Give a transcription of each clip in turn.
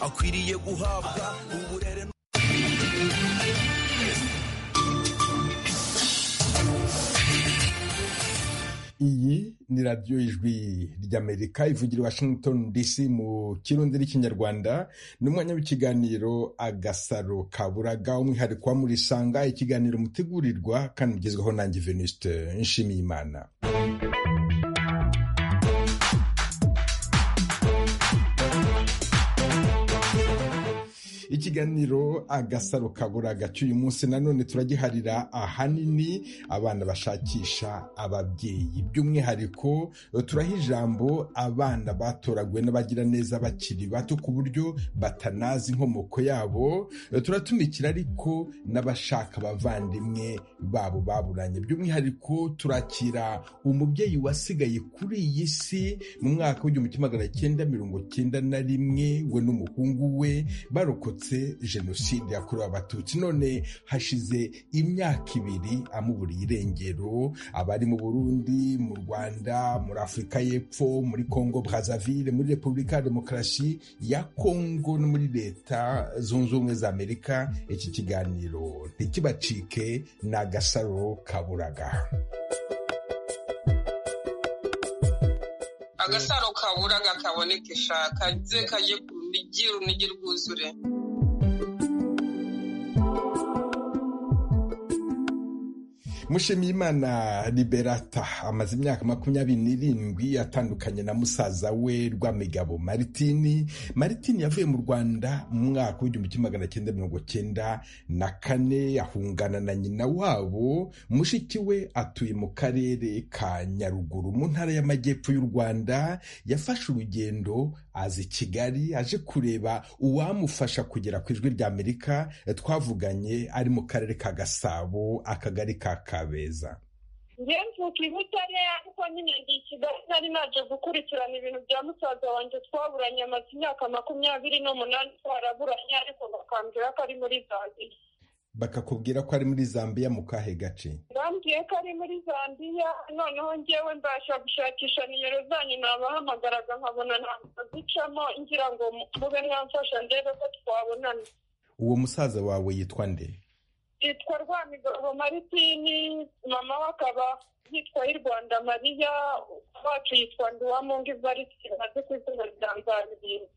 akwiriye guhabwa uburere iyi ni radiyo ijwi ry'amerika ivugira i washington dc mu kirundi n'ikinyarwanda ni umwanya w'ikiganiro agasaro kaburaga umwihariko wa murisanga ikiganiro mutegurirwa kandi ugezweho nanjye venuste nshimiyimana ikiganiro agasaro kaburaga cy'uyu munsi nanone turagiharira ahanini abana bashakisha ababyeyi by'umwihariko turaha ijambo abana batoraguwe n'abagira neza bakiri bato ku buryo batanazi inkomoko yabo turatumikira ariko n'abashaka abavandimwe babo baburanye by'umwihariko turakira umubyeyi wasigaye kuri iyi si mu mwaka w'igihumbi kimwe magana cyenda mirongo cyenda na rimwe we n'umuhungu we barokotse abatutsi jenoside yakorewe abatutsi none hashize imyaka ibiri amuburiye irengero abari mu burundi mu rwanda muri afurika y'epfo muri congo brazaville muri repubulika ya demokarasi ya congo no muri leta zunze ubumwe za amerika iki kiganiro ntikibacike ni agasaro kaburaga agasaro kaburaga kabonekesha kaze kajye ku migi urunigi rwuzure mushimiyimana liberata amaze imyaka makumyabiri n'irindwi atandukanye na musaza we rwamigabo maritini maritini yavuye mu rwanda mu mwaka w'igihumbi kimwe magana cyenda mirongo cyenda na kane ahungana na nyina wabo mushiki we atuye mu karere ka nyaruguru mu ntara y'amajyepfo y'u rwanda yafashe urugendo aza i kigali aje kureba uwamufasha kugera ku ijwi rya amerika twavuganye ari mu karere ka gasabo akagari ka kabeza njyewe mvuka i butare ariko nyine ndi i kigali nari naje gukurikirana ibintu bya musaza wanjye twaburanye amaze imyaka makumyabiri n'umunani twaraburanye ariko bakambwira ko ari muri zambiya bakakubwira ko ari muri zambiya mu kahe gace bambwiye ko ari muri zambiya noneho ngewe mbasha gushakisha nimero zanyu nabahamagaraga nkabona ntabwo ducamo ngira ngo mube mwamfasha ndebe ko twabonana uwo musaza wawe yitwa nde yitwa rwamigabo maritini mama we akaba yitwa y'u rwanda mariya wacu yitwa nduwamungi varitini azi ku izina rya nzabirindwi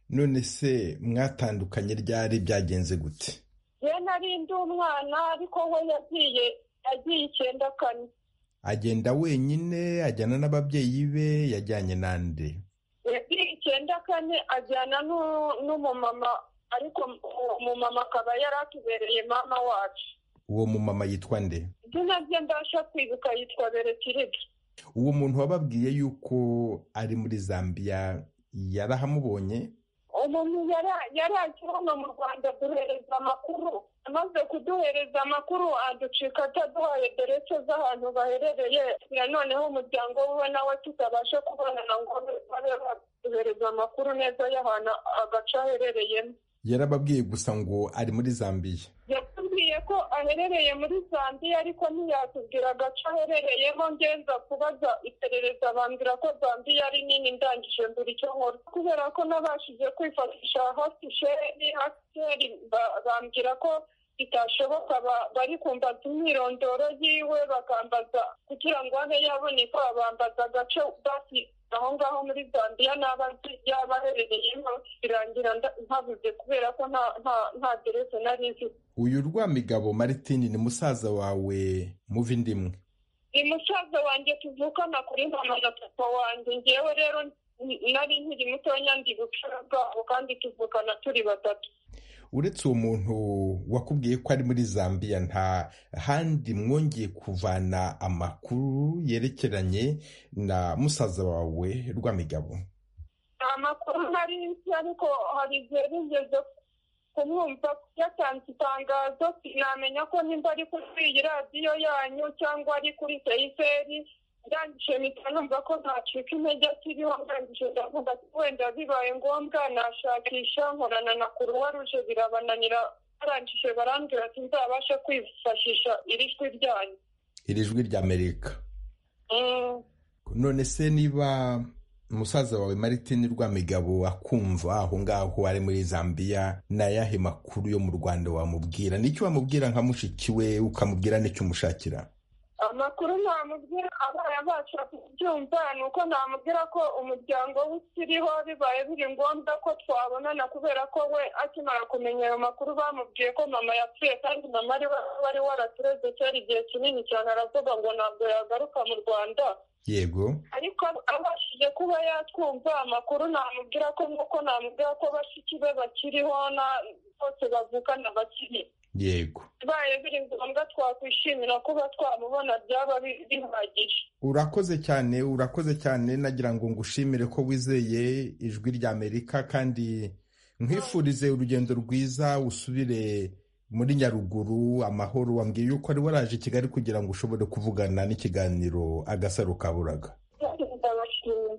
none se mwatandukanye ryari byagenze gute ye nari ndi umwana ariko we yagiye agiye icyenda kane agenda wenyine ajyana n'ababyeyi be yajyanye n'andi yagiye icyenda kane ajyana n'umumama ariko umumama akaba yari atubereye mama wacu uwo mumama yitwa nde izina rye mbasha kwibuka yitwa beretiriga uwo muntu wababwiye yuko ari muri zambiya yarahamubonye umuntu yari aje hano mu rwanda duhereza amakuru amaze kuduhereza amakuru aducika ataduhaye derese z'ahantu baherereye noneho umuryango we nawe tutabasha kubonana ngo babe baduhereza amakuru neza y'ahantu agace aherereyemo yarababwiye gusa ngo ari muri zambiya yatubwiye ko aherereye muri zambiya ariko ntiyatubwira agace aherereyemo ngenza kubaza iperereza bambwira ko zambiya ari nini ndangije mbura icyo nkora kubera ko nabashije kwifashisha hasi sheri hasi bambwira ko bitashoboka bari kumbaza imyirondoro yiwe bakambaza kugira ngo abe yaboneka bambaza agace basi aho ngaho muri zambiya n'abazi yaba aherereyemo birangira ntabuze kubera ko nta derese nari nzi uyu rwamigabo maritini ni musaza wawe muva indi imwe ni musaza wanjye tuvukana kuri mama na papa wanjye ngewe rero nari nkiri mutoya ndi bucura bwabo kandi tuvukana turi batatu uretse uwo muntu wakubwiye ko ari muri zambiya nta handi mwongeye kuvana amakuru yerekeranye na musaza wawe rwamigabo nta makuru ntari nzi ariko hari igihe rigeze kumwumva yatanze itangazo sinamenya ko nimba ari kuri iyi radiyo yanyu cyangwa ari kuri seyiseri ndangije mpita numva ko ntacika intege akiriho ndangije ndavuga ati wenda bibaye ngombwa nashakisha nkorana na kuruwa ruje birabananira barangije barambwira ati nzabasha kwifashisha iri jwi ryanyu iri jwi ry'amerika none se niba musaza wawe Martin Rwamigabo akumva aho ngaho ari muri Zambia na yahe makuru yo mu Rwanda wamubwira n'icyo wamubwira nka mushiki we ukamubwira n'icyo umushakira amakuru namubwira abana bacu kubyumva ni uko namubwira ko umuryango we ukiriho bibaye biri ngombwa ko twabonana kubera ko we akimara kumenya ayo makuru bamubwiye ko mama yapfuye kandi mama ari we wari waratureze cyari igihe kinini cyane aravuga ngo ntabwo yagaruka mu rwanda yego ariko abashije kuba yatwumva amakuru namubwira ko nk'uko namubwira ko bashiki be bakiriho na bose bavukana bakiri yego bibaye biri ngombwa twakwishimira kuba twamubona byaba bi- bihagije urakoze cyane urakoze cyane nagira ngo ngushimire ko wizeye ijwi rya amerika kandi nkwifurize urugendo rwiza usubire muri nyaruguru amahoro wambwiye yuko ari waraje i kigali kugira ngo ushobore kuvugana n'ikiganiro agasaro kaburaga ndabashimira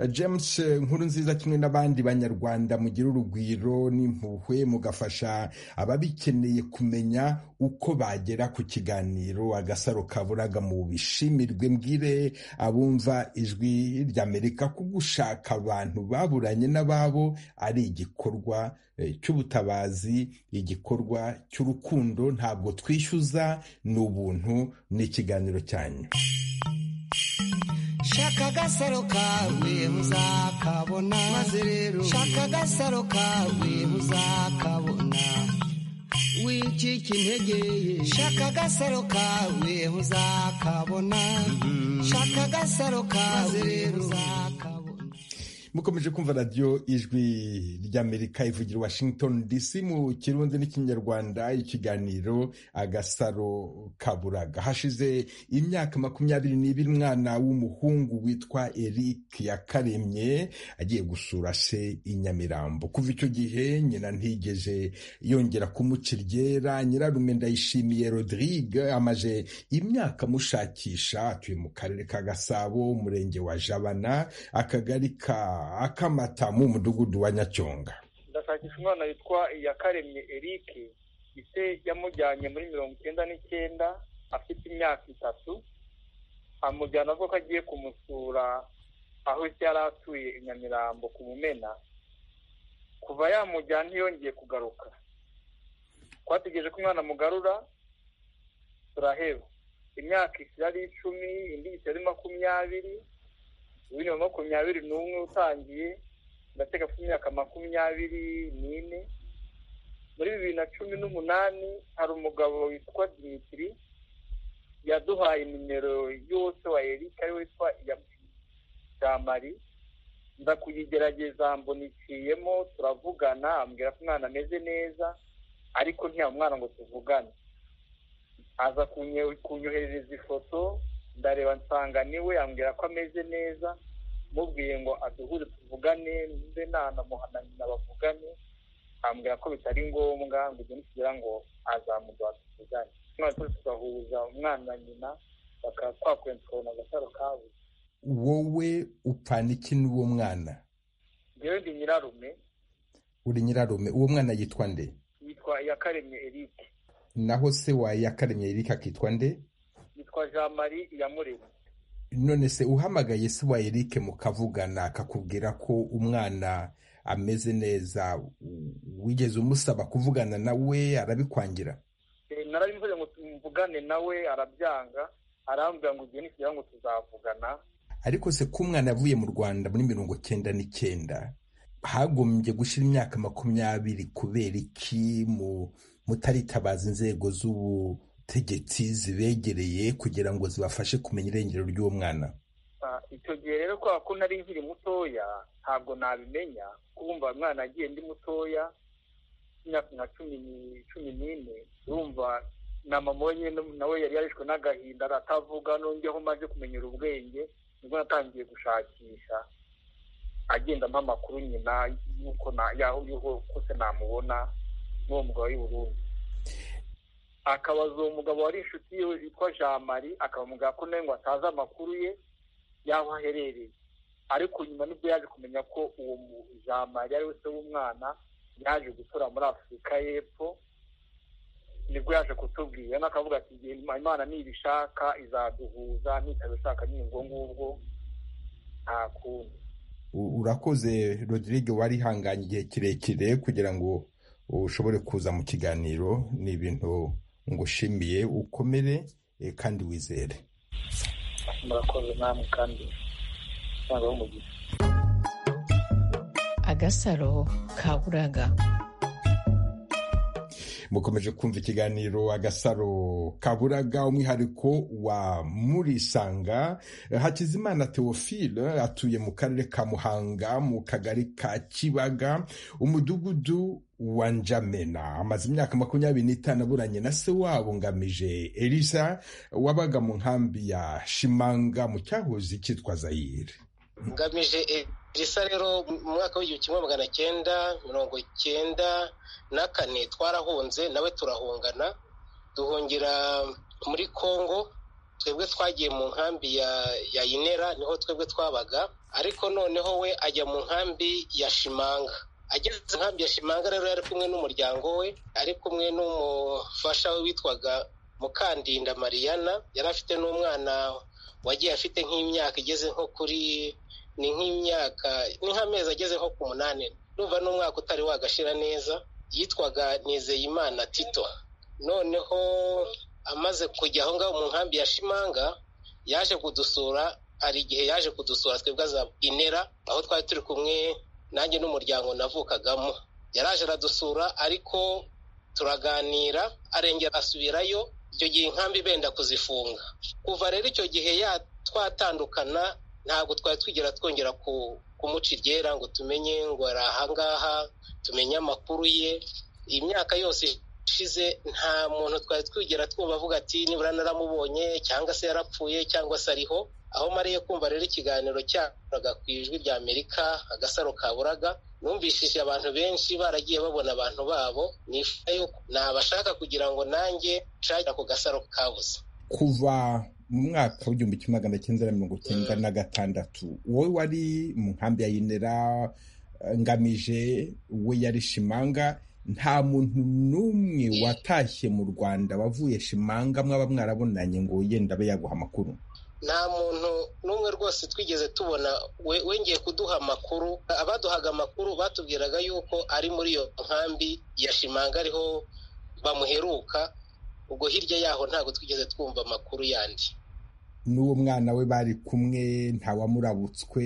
james eh, nkuru nziza kimwe n'abandi banyarwanda mugira urugwiro n'impuhwe mugafasha ababikeneye kumenya uko bagera ku kiganiro agasaro kaburaga mu bishimirwe mbwire abumva ijwi ry'amerika ko gushaka abantu baburanye n'ababo ari igikorwa eh, cy'ubutabazi igikorwa cy'urukundo ntabwo twishyuza ni ubuntu n'ikiganiro cyanyu shaka agasaro kawe muzakabona maze rero shaka agasaro kawe muzakabona wikika integeye shaka agasaro kawe muzakabona shaka agasaro kawe rero muzakabona mukomeje kumva radiyo ijwi ry'amerika ivugira i washington dc mu kirundi n'ikinyarwanda ikiganiro agasaro kaburaga hashize imyaka makumyabiri n'ibiri umwana w'umuhungu witwa eric yakaremye agiye gusura se i nyamirambo kuva icyo gihe nyina ntigeje yongera kumuca iryera nyirarume ndayishimiye rodrigue amaze imyaka amushakisha atuye mu karere ka gasabo umurenge wa jabana akagari ka akamata mu mudugudu wa nyacyonga ndashakisha umwana witwa iyakaremye eric ise yamujyanye muri mirongo icyenda n'icyenda afite imyaka itatu amujyana avuga ko agiye kumusura aho se yari atuye i nyamirambo ku mumena kuva yamujyana ntiyongeye kugaruka twategereje ko umwana amugarura turaheba imyaka ishyira ari icumi indi ishyira ari makumyabiri uyu ni wa makumyabiri n'umwe utangiye ndatega ku myaka makumyabiri n'ine muri bibiri na cumi n'umunani hari umugabo witwa dimitiri yaduhaye nimero yose wa erike ari witwa jamari nza kuyigerageza mboniciyemo turavugana ambwira ko umwana ameze neza ariko ntiyaba umwana ngo tuvugane aza kunye- kunyoherereza ifoto ndareba nsanga niwe ambwira ko ameze neza mubwiye ngo aduhure tuvugane mbe nanamuha na nyina bavugane ambwira ko bitari ngombwa ngo ibyo nitugera ngo azamuduha tuvugane umwana turi tugahuza umwana na nyina bakaba twakwenda tukabona agasaro kabuze wowe upfana iki n'uwo mwana ngewe ndi nyirarume uri nyirarume uwo mwana yitwa nde yitwa iyakaremye eric naho se wa yakaremye eric akitwa nde yitwa jean marie iyamuremye none se uhamagaye se wa eric mukavugana akakubwira ko umwana ameze neza w- wigeze umusaba kuvugana nawe arabikwangira Eh, narabivuze ngo tumvugane nawe arabyanga arambwira ngo igihe nikigera ngo tuzavugana ariko se ko umwana yavuye mu rwanda muri mirongo cyenda n'icyenda hagombye gushira imyaka makumyabiri kubera iki mu mutaritabaza inzego z'ubutegetsi zibegereye kugira ngo zibafashe kumenya irengero ry'uwo mwana Ah, icyo gihe rero kubera ko nari nkiri mutoya ntabwo nabimenya kumva umwana agiye ndi mutoya imyaka nka cumi ni- cumi n'ine urumva na mama we nyine nawe yari yarishwe n'agahinda aratavuga nongeho maze kumenyera ubwenge nibwo natangiye gushakisha agenda ampa amakuru nyina y'uko na- yaho uriho kose namubona n'uwo mugabo w'i Burundi akabaza uwo mugabo wari inshuti yiwe witwa jean marie akamubwira ko nawe ngo atazi amakuru ye y'aho aherereye ariko nyuma nibwo yaje kumenya ko uwo mu- jean marie ari we se w'umwana yaje gutura muri afurika y'epfo nibwo yaje kutubwira noneho akavuga ati "Igihe imana nibishaka izaduhuza nitabishaka ni ubwo ngubwo nta kundi urakoze rodrigue wari ihanganye igihe kirekire kugira ngo ushobore kuza mu kiganiro ni ibintu ngushimiye ukomere kandi wizere murakoze namwe kandi ntabwo ari umugisha agasaro ka buraga mukomeje kumva ikiganiro agasaro kaburaga umwihariko wa murisanga hakizimana theophile atuye mu karere ka muhanga mu kagari ka kibaga umudugudu wa njamena amaze imyaka makumyabiri n'itanu aburanye na se wabo ngamije elisa wabaga mu nkambi ya shimanga mu cyahoze cyitwa zayire ngamije elisa rero mu mwaka w'igihumbi kimwe magana cyenda mirongo cyenda na kane twarahunze nawe turahungana duhungira muri congo twebwe twagiye mu nkambi ya inera niho twebwe twabaga ariko noneho we ajya mu nkambi ya shimanga ageze nkambi ya shimanga rero yari kumwe n'umuryango we ari kumwe n'umufasha we witwaga mukandinda mariyana yari afite n'umwana wagiye afite nk'imyaka igeze nko kuri ni nk'imyaka ni nk'amezi ageze nko ku munani numva n'umwaka utari wagashira neza yitwaga nizeyimana tito noneho amaze kujya aho ngaho mu nkambi ya shimanga yaje kudusura hari igihe yaje kudusura twebwe aza inera aho twari turi kumwe nanjye n'umuryango navukagamo yaraje aradusura ariko turaganira arengera asubirayo icyo gihe inkambi benda kuzifunga kuva rero icyo gihe twatandukana ntabwo twari twigera twongera kumuca iryera ngo tumenye ngo ari ahangaha tumenye amakuru ye iyi myaka yose ishize nta muntu twari twigera twumva avuga ati nibura naramubonye cyangwa se yarapfuye cyangwa se ariho aho mariye kumva rero ikiganiro cyakoraga ku ijwi rya amerika agasaro kaburaga numvishije abantu benshi baragiye babona abantu babo nifuza yuko nabashaka kugira ngo nanjye nshakira ako gasaro kabuze kuva mu mwaka w'igihumbi kimwe magana cyenda na mirongo cyenda na gatandatu wowe wari mu nkambi ya yinera ngamije we yari shimanga nta muntu n'umwe watashye mu rwanda wavuye shimanga mwaba mwarabonanye ngo yenda abe yaguha amakuru nta muntu n'umwe rwose twigeze tubona wengeye kuduha amakuru abaduhaga amakuru batubwiraga yuko ari muri iyo nkambi ya shimanga ariho bamuheruka ubwo hirya yaho ntabwo twigeze twumva amakuru yandi n'uwo mwana we bari kumwe ntawamurabutswe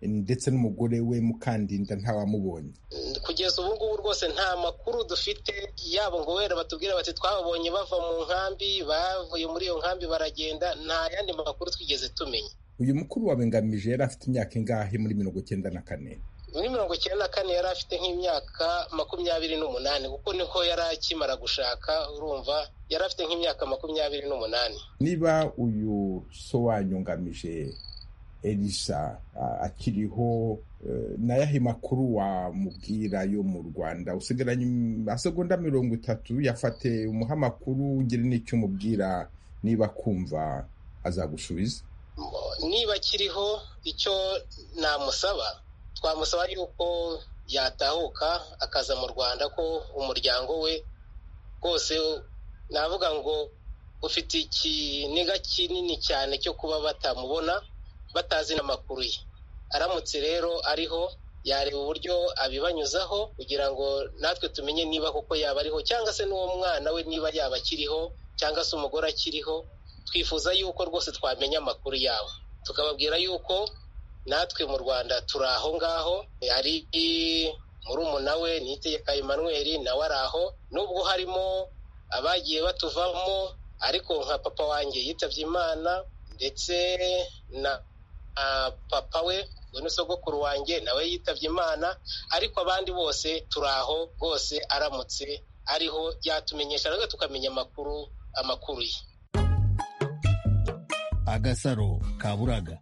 ndetse n'umugore we mukandinda ntawamubonye kugeza ubu ngubu rwose nta makuru dufite yabo ngo wera batubwira bati twabonye bava mu nkambi bavuye muri iyo nkambi baragenda nta yandi makuru twigeze tumenya uyu mukuru wawe ngamije yari afite imyaka ingahe muri mirongo cyenda na kane muri mirongo icyenda na kane yari afite nk'imyaka makumyabiri n'umunani kuko niho yari akimara gushaka urumva yari afite nk'imyaka makumyabiri n'umunani niba uyu so wanyu ngamije elisa akiriho nayahe makuru wamubwira yo mu rwanda usigaranye amasegonda mirongo itatu yafate umuha amakuru ugire n'icyo umubwira niba akumva azagusubiza niba akiriho icyo namusaba twamusaba yuko yatahuka akaza mu rwanda ko umuryango we rwose navuga ngo ufite ikiniga kinini cyane cyo kuba batamubona batazi n'amakuru ye aramutse rero ariho yareba uburyo abibanyuzaho kugira ngo natwe tumenye niba koko yaba ariho cyangwa se n'uwo mwana we niba yaba akiriho cyangwa se umugore akiriho twifuza yuko rwose twamenya amakuru yabo tukababwira yuko natwe mu rwanda turi aho ngaho hari murumuna we nitegeka Emmanuel nawe ari aho nubwo harimo abagiye batuvamo ariko nka papa wanjye yitabye imana ndetse na papa we ubwo sogokuru wanjye nawe yitabye imana ariko abandi bose turi aho rwose aramutse ariho yatumenyesha natwe tukamenya amakuru amakuru ye agasaro kaburaga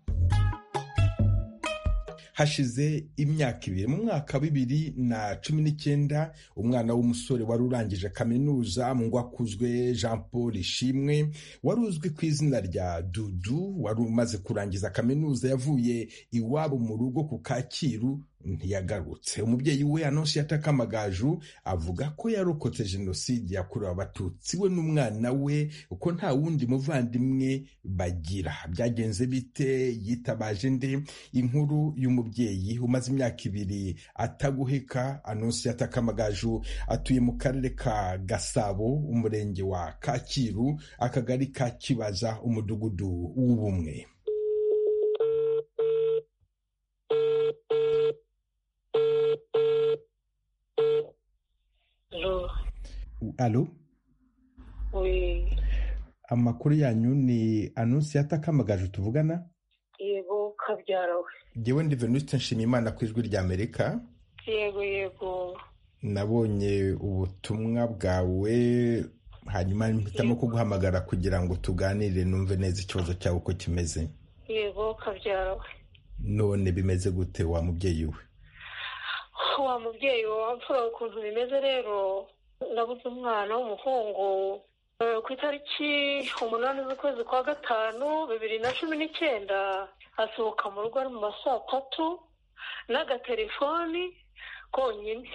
hashize imyaka ibiri mu mwaka bibiri na cumi n'icyenda umwana w'umusore wari urangije kaminuza mu ngo akuzwe jean paul ishimwe wari uzwi ku izina rya dudu wari umaze kurangiza kaminuza yavuye iwabo mu rugo ku kacyiru ntiyagarutse umubyeyi we anonsiyata kamagaju avuga ko yarokotse jenoside yakorewe abatutsi we n'umwana we uko nta wundi muvandimwe bagira byagenze bite yitabaje nde inkuru y'umubyeyi umaze imyaka ibiri ataguheka anonsiyata kamagaju atuye mu karere ka gasabo umurenge wa kacyiru akagari ka kibaza umudugudu w'ubumwe alo amakuru yanyu ni anunsi yatakamagaje tuvugana yego kabyara we ngewe ndi venusite nshimiyimana ku ijwi rya amerika yego yego nabonye ubutumwa bwawe hanyuma mpitamo kuguhamagara kugira ngo tuganire numve neza ikibazo cyawe uko kimeze yego kabyara we none bimeze gute wa mubyeyi we wa mubyeyi wamfura ukuntu bimeze rero nabuze umwana w'umuhungu Eh, ku itariki umunani z'ukwezi kwa gatanu bibiri na cumi n'icyenda asohoka mu rugo ari mu ma saa tatu n'agaterefoni konyine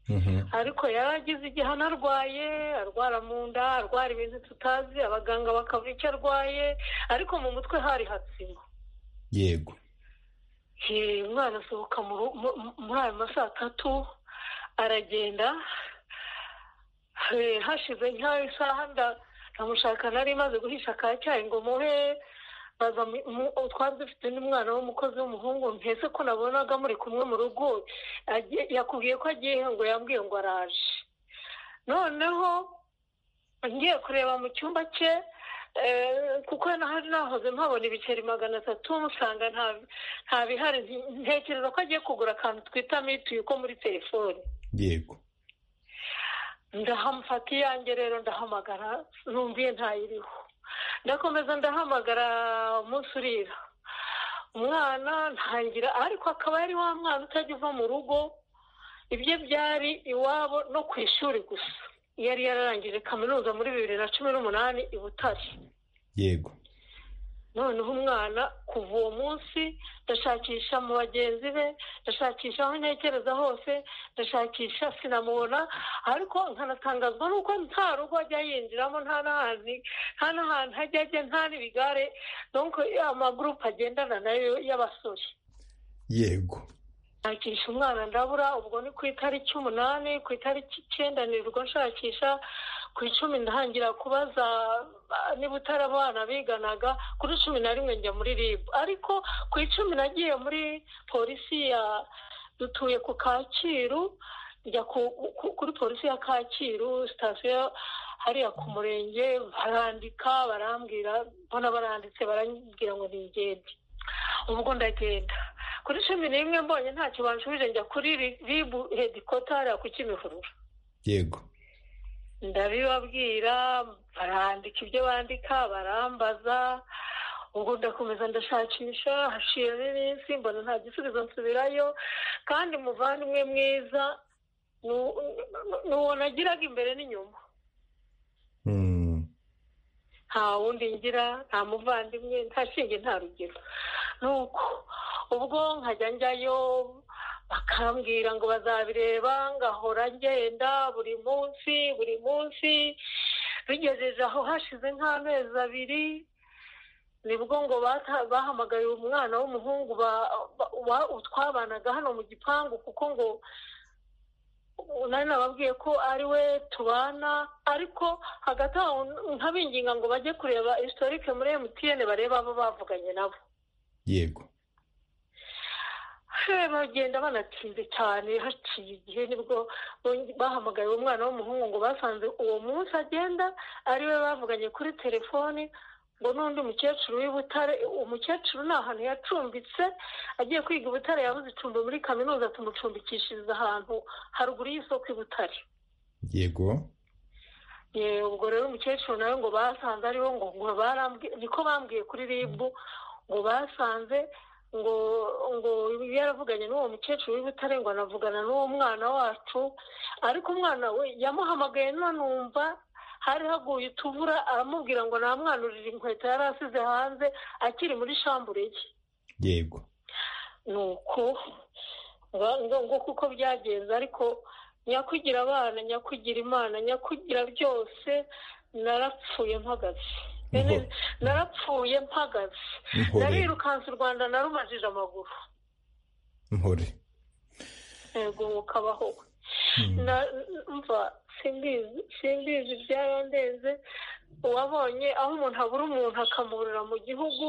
Mhm. ariko yaragize igihano arwaye arwara mu nda arwara ibintu tutazi abaganga bakavuga icyo arwaye ariko mu mutwe hari hatsima yego Eh, umwana asohoka mu ru- mu- mu- muri ayo ma saa tatu aragenda Eh, hashize nk'aho isaha nda- ndamushaka nari maze guhisha ka cyayi ngo muhe baza mu- mu- twari dufite n'umwana w'umukozi w'umuhungu mpese ko nabonaga muri kumwe mu rugo agiye- yakubwiye ko agiye ngo yambwiye ngo araje noneho ngiye kureba mu cyumba cye eh, kuko nahari nahoze mpabona ibiceri magana atatu musanga nta nta bihari nti- ntekereza ko agiye kugura akantu twita mituyu ko muri telefone yego ndahamufata iyanjye rero ndahamagara numviye ntayiriho ndakomeza ndahamagara umunsi urira umwana ntangira ariko akaba ari wa mwana utajya uva mu rugo ibye byari iwabo no ku ishuri gusa yari yararangije kaminuza muri bibiri na cumi n'umunani i butare yego noneho umwana kuva uwo munsi ndashakisha mu bagenzi be ndashakisha aho ntekereza hose ndashakisha sinamubona ariko nkanatangazwa n'uko nta rugo ajya yinjiramo nta n'ahantu nta n'ahantu hajya ajya nta n'ibigare nuko amagurupe agendana nayo y'abasore yego nshakisha umwana ndabura ubwo ni ku itariki umunani ku itariki icyenda nirwo nshakisha ku icumi ntangira kubaza ah, niba utari abana biganaga kuri cumi na rimwe njya muri rib ariko ku icumi nagiye muri polisi ya dutuye ku kacyiru njya ku- ku- kuri polisi ya kacyiru sitasiyo hariya ku murenge barandika barambwira mbona baranditse barambwira ngo ningende ubwo ndagenda kuri cumi n'imwe mbonye ntacyo banshubije njya kuri ri- ribu hedikota hariya ku kimihurura yego ndabibabwira barandika ibyo bandika barambaza ubwo ndakomeza ndashakisha haciyemo iminsi mbona nta gisubizo nsubirayo kandi umuvandimwe mwiza ni u- ni uwo nagiraga imbere n'inyuma Mm, nta wundi ngira nta muvandimwe nta shinge nta rugero nuko ubwo nkajya njyayo bakambwira ngo bazabireba ngahora ngenda buri munsi buri munsi bigejeje aho hashize nk'amezi abiri nibwo ngo bata- bahamagaye umwana w'umuhungu ba- ba- wa- twabanaga hano mu gipangu kuko ngo nari nababwiye ko ari we tubana ariko hagati aho nkabinginga ngo bajye kureba historike muri emutiyene barebe abo bavuganye nabo yego Eh, bagenda banatinze cyane haciye igihe nibwo bong- bahamagaye uwo mwana w'umuhungu ngo basanze uwo munsi agenda ari we bavuganye kuri telefoni ngo n'undi mukecuru w'i Butare umukecuru ni ahantu yacumbitse agiye kwiga i Butare yabuze icumbi muri kaminuza tumucumbikishiriza ahantu haruguru y'isoko i Butare yego Eh, ubwo rero umukecuru nawe ngo basanze ariho ngo ngo barambwi- niko bambwiye kuri ribu ngo basanze ngo ngo yaravuganye n'uwo mukecuru w'ibutare ngo anavugana n'uwo mwana wacu ariko umwana we yamuhamagaye nanumva hari haguye utuvura aramubwira ngo namwanurire inkweto yari asize hanze akiri muri shambure ye yego nuko nguko uko byagenze ariko nyakugira abana nyakugira imana nyakugira byose narapfuye mpagaze narapfuye mpagaze Nkore. narirukanse u rwanda narumajije amaguru nkore yego mukabaho Na- mva simbizi simbizi byarandenze wabonye aho umuntu abura umuntu akamuburira mu gihugu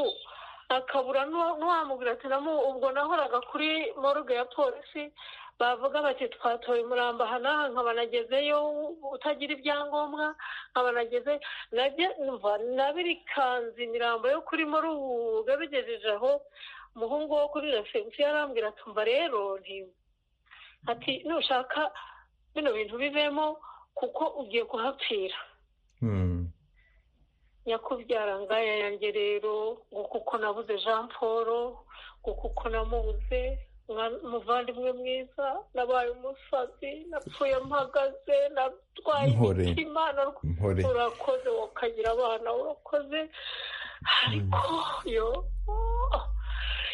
akabura n'uwa- n'uwamubwira ati namu ubwo nahoraga kuri morgue ya polisi bavuga bati twatoye umurambo aha n'aha nkaba nagezeyo utagira ibyangombwa nkaba nageze najye- mva nabirikanze imirambo yo kuri morgue bigejeje aho umuhungu wo kuri resebusiyo arambwira ati mva rero nti- ati nushaka bino bintu bivemo kuko ugiye kuhapfira Hmm. nyakubyara ngaya yanjye rero ngo kuko nabuze jean paul ngo kuko namubuze mwa- umuvandimwe mwiza nabaye umusazi napfuye mpagaze natwaye Nkore. imitima narw- Nkore. urakoze wakagira abana urakoze ariko yo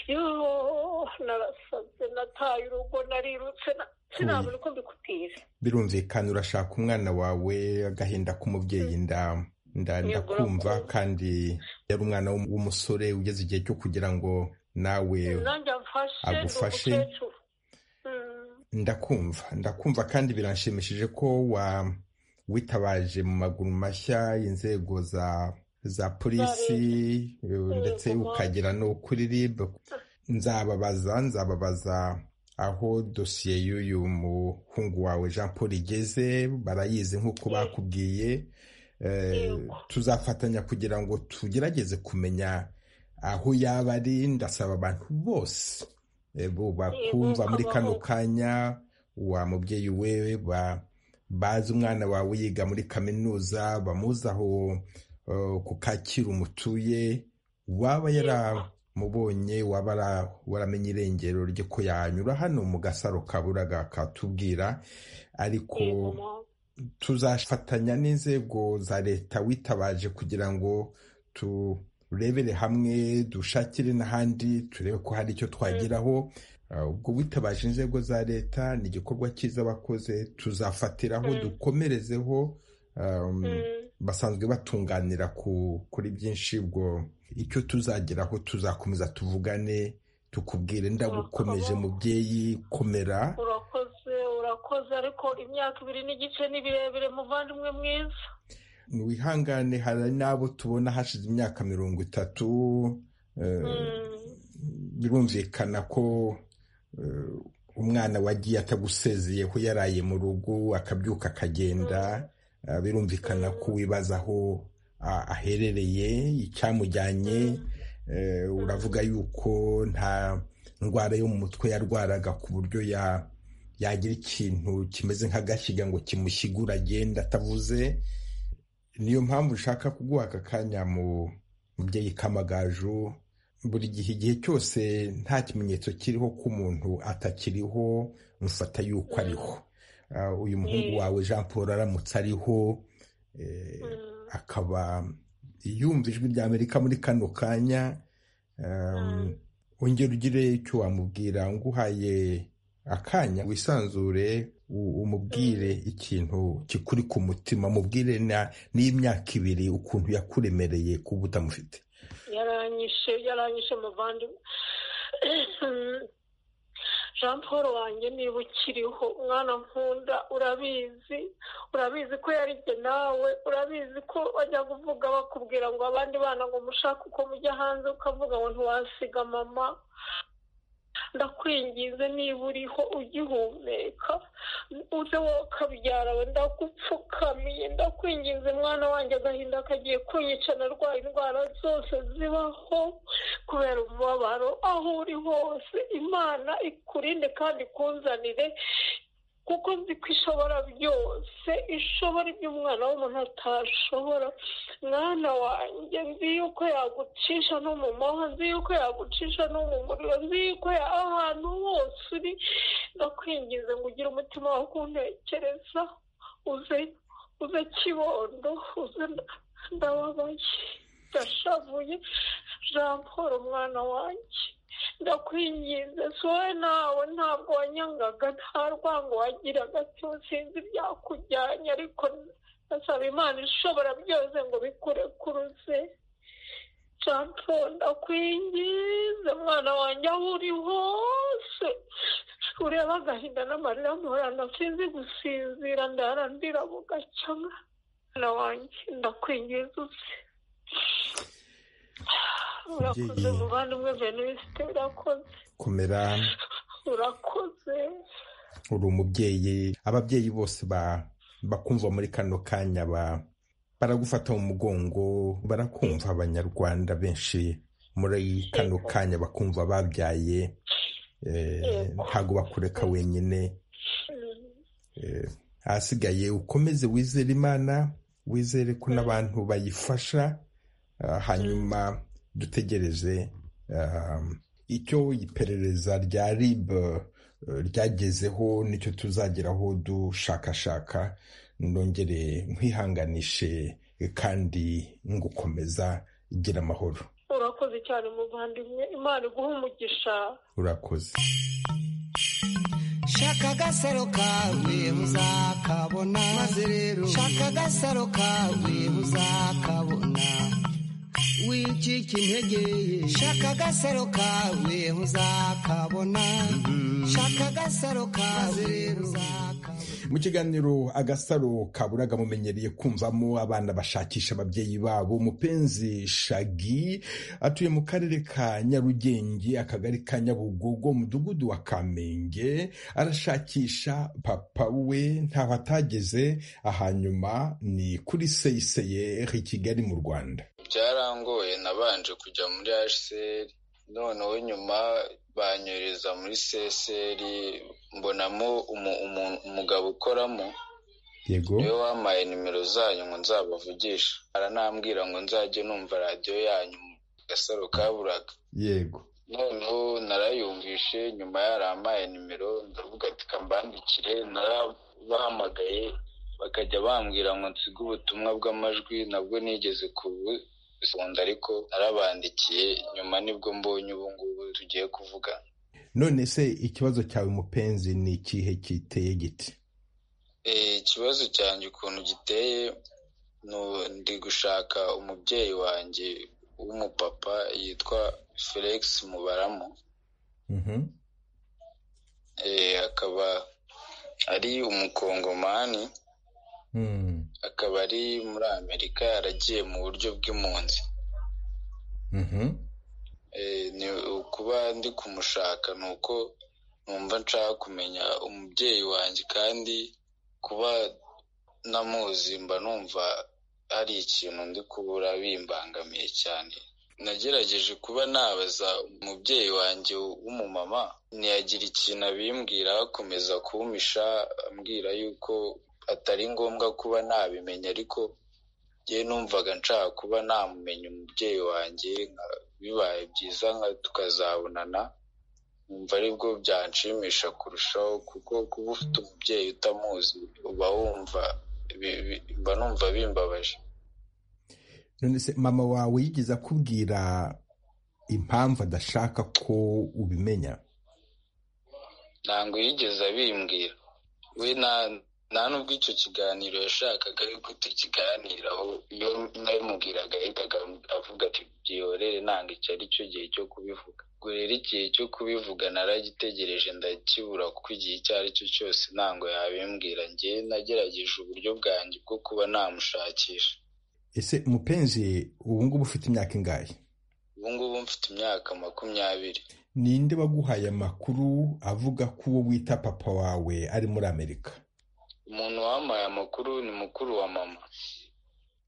yo narasaze nataye urugo narirutse na- sinabona uko mbikubwira birumvikana urashaka umwana wawe agahinda k'umubyeyi nda nda- ndakumva kandi yari umwana w'um- w'umusore ugeze igihe cyo kugira ngo nawe nanjye amfashe ni agufashe. umukecuru Mm. ndakumva ndakumva kandi biranshimishije ko wa witabaje mu maguru mashya inzego za za polisi eh, ndetse Yego. ukagera no kuri rib nzababaza nzababaza aho dosiye y'uyu muhungu wawe jean paul igeze barayizi nk'uko bakubwiye Eh, Yego. tuzafatanya kugira ngo tugerageze kumenya aho yaba ari ndasaba abantu bose eh, bo bakumva muri kano kabaho. kanya wa mubyeyi wewe ba- bazi umwana wawe yiga muri kaminuza bamuzi aho eh, ku kacyiru mutuye waba yaramubonye waba ara- waramenye irengero rye ko yanyura hano mu gasaro kaburaga katubwira ariko Yego, mama. tuzafatanya n'inzego za leta witabaje kugira ngo turebere hamwe dushakire n'ahandi turebe ko hari icyo twageraho Uh, ubwo witabaje inzego za leta ni igikorwa cyiza bakoze tuzafatiraho Mm. dukomerezeho um, Mm. basanzwe batunganira ku, kuri byinshi ubwo icyo tuzageraho tuzakomeza tuvugane tukubwire ndagukomeje Urakoze. mubyeyi komera urakoze urakoze ariko imyaka ibiri n'igice ni birebire muvandimwe mwiza wihangane hari n'abo tubona hashize imyaka mirongo itatu eh, Mm. birumvikana ko eh, umwana wagiye atagusezeyeho yaraye mu rugo akabyuka akagenda Eh, birumvikana ko wibaza aho a- aherereye icyamujyanye Eh, uravuga yuko nta ndwara yo mu mutwe yarwaraga ku buryo ya- yagira ikintu kimeze nk'agashyiga ngo kimushyigure agenda atavuze niyo mpamvu ushaka kuguha aka kanya mu mubyeyi kamagaju buri gihe igihe cyose nta kimenyetso kiriho ko umuntu atakiriho mufata yuko ariho Ah, uyu muhungu Mm. wawe jean paul aramutse ariho eh, Mm. akaba yumva ijwi rya amerika muri kano kanya um, Mm. ongera ugire icyo wamubwira nguhaye akanya wisanzure u- umubwire ikintu kikuri ku mutima mubwire na- n'imyaka ibiri ukuntu yakuremereye kuba utamufite yaranyishe yaranyishe muvandimwe jean paul wanjye niba ukiriho mwana nkunda urabizi urabizi ko yarijye nawe urabizi ko bajya kuvuga bakubwira ngo abandi bana ngo mushake uko mujya hanze ukavuga ngo ntiwasiga mama ndakwingize niba uriho ugihumeka uze wokabyara we ndagupfukamiye ndakwinginze mwana wanjye agahinda kagiye kunyica narwaye indwara zose zibaho kubera umubabaro aho uri hose imana ikurinde kandi ikunzanire kuko nzi ko ishobora byose ishobora ibyo umwana w'umuntu atashobora mwana wanjye nzi yuko yagucisha no mu mahwa nzi yuko yagucisha no mu muriro nzi yuko ya- ahantu hose uri ndakwingize ngo ugire umutima wo kuntekereza uze uze kibondo uze nda- ndababaye ndashavuye jean paul umwana wanjye ndakwinginze sowe nawe ntabwo wanyangaga nta rwango wagiraga sinzi ibyakujyanye ariko ndasaba imana ishobora byose ngo bikure kuruze jean paul ndakwinginze mwana wanjye aho uri hose ureba agahinda n'amarira mpora sinzi gusinzira ndarandira bugacamo mwana wanjye ndakwinginze uze urakoze muvandimwe venuste urakoze komera urakoze uri umubyeyi ababyeyi bose ba- bakumva muri kano kanya ba- baragufata mu mugongo barakumva abanyarwanda benshi muri kano kanya bakumva babyaye eh, ntabwo bakureka wenyine Mm. Eh, ahasigaye ukomeze wizere imana wizere ko n'abantu bayifasha ah, hanyuma dutegereze um, icyo iperereza rya rib eh, ryagezeho nicyo tuzageraho dushakashaka nongere nkwihanganishe eh, kandi ngukomeza gira amahoro urakoze cyane muvandimwe imana iguha umugisha urakoze shaka agasaro kawe uzakabona maze rero shaka agasaro kawe uzakabona wicika intege shaka agasaro kawe uzakabona shaka agasaro kawe uzakabona mu kiganiro agasaro kaburaga mumenyereye kumvamo abana bashakisha ababyeyi babo mupenzi shagi atuye mu karere ka nyarugenge akagari ka nyabugogo umudugudu wa kamenge arashakisha papa we ntaho atageze ahanyuma ni kuri seyiseye i kigali mu rwanda byarangoye nabanje kujya muri hcr noneho nyuma banyohereza muri csr mbonamo umu- umu- umugabo ukoramo yego niwe wampaye nimero zanyu ngo nzabavugisha aranambwira ngo nzajye numva radiyo yanyu mu gasaro kaburaga yego noneho narayumvishe nyuma yarampaye nimero ndavuga ati kambandikire narabahamagaye bakajya bambwira ngo nsige ubutumwa bw'amajwi nabwo nigeze kubukunda ariko narabandikiye nyuma nibwo mbonye ubu ngubu tugiye kuvugana none se ikibazo cyawe mupenzi ni ikihe kiteye giti Eh, ikibazo cyanjye ukuntu giteye ni u- ndi gushaka umubyeyi wanjye w'umupapa yitwa felix mubaramo Mhm. Eh, akaba ari umukongomani Mm. akaba ari muri amerika yaragiye mu buryo bw'impunzi Mhm. Eh, ni kuba ndi kumushaka ni uko numva nshaka kumenya umubyeyi wanjye kandi kuba namuzi mba numva hari ikintu ndi kubura bimbangamiye cyane nagerageje kuba nabaza umubyeyi wanjye w'umumama ntiyagira ikintu abimbwira akomeza kumpisha ambwira yuko atari ngombwa kuba nabimenya ariko njye numvaga nshaka kuba namumenya umubyeyi wanjye nka- bibaye byiza nka- tukazabonana numva aribwo byanshimisha kurushaho kuko kuba ufite umubyeyi utamuzi uba wumva bi- bi- mba numva bimbabaje none se mama wawe yigeze akubwira impamvu adashaka ko ubimenya ntabwo yigeze abimbwira we nta- nta n'ubwo icyo kiganiro yashakaga yuko tukiganiraho iyo nabimubwiraga yahitaga avuga ati byihorere ntabwo iki ari cyo gihe cyo kubivuga ubwo rero igihe cyo kubivuga naragitegereje ndakibura kuko igihe icyo ari cyo cyose ntabwo yabimbwira njye nagerageje uburyo bwanjye bwo kuba namushakisha ese mupenzi ubu ngubu ufite imyaka ingahe ubu ngubu mfite imyaka makumyabiri ninde waguhaye amakuru avuga ko uwo wita papa wawe ari muri amerika umuntu wampaye amakuru ni mukuru wa mama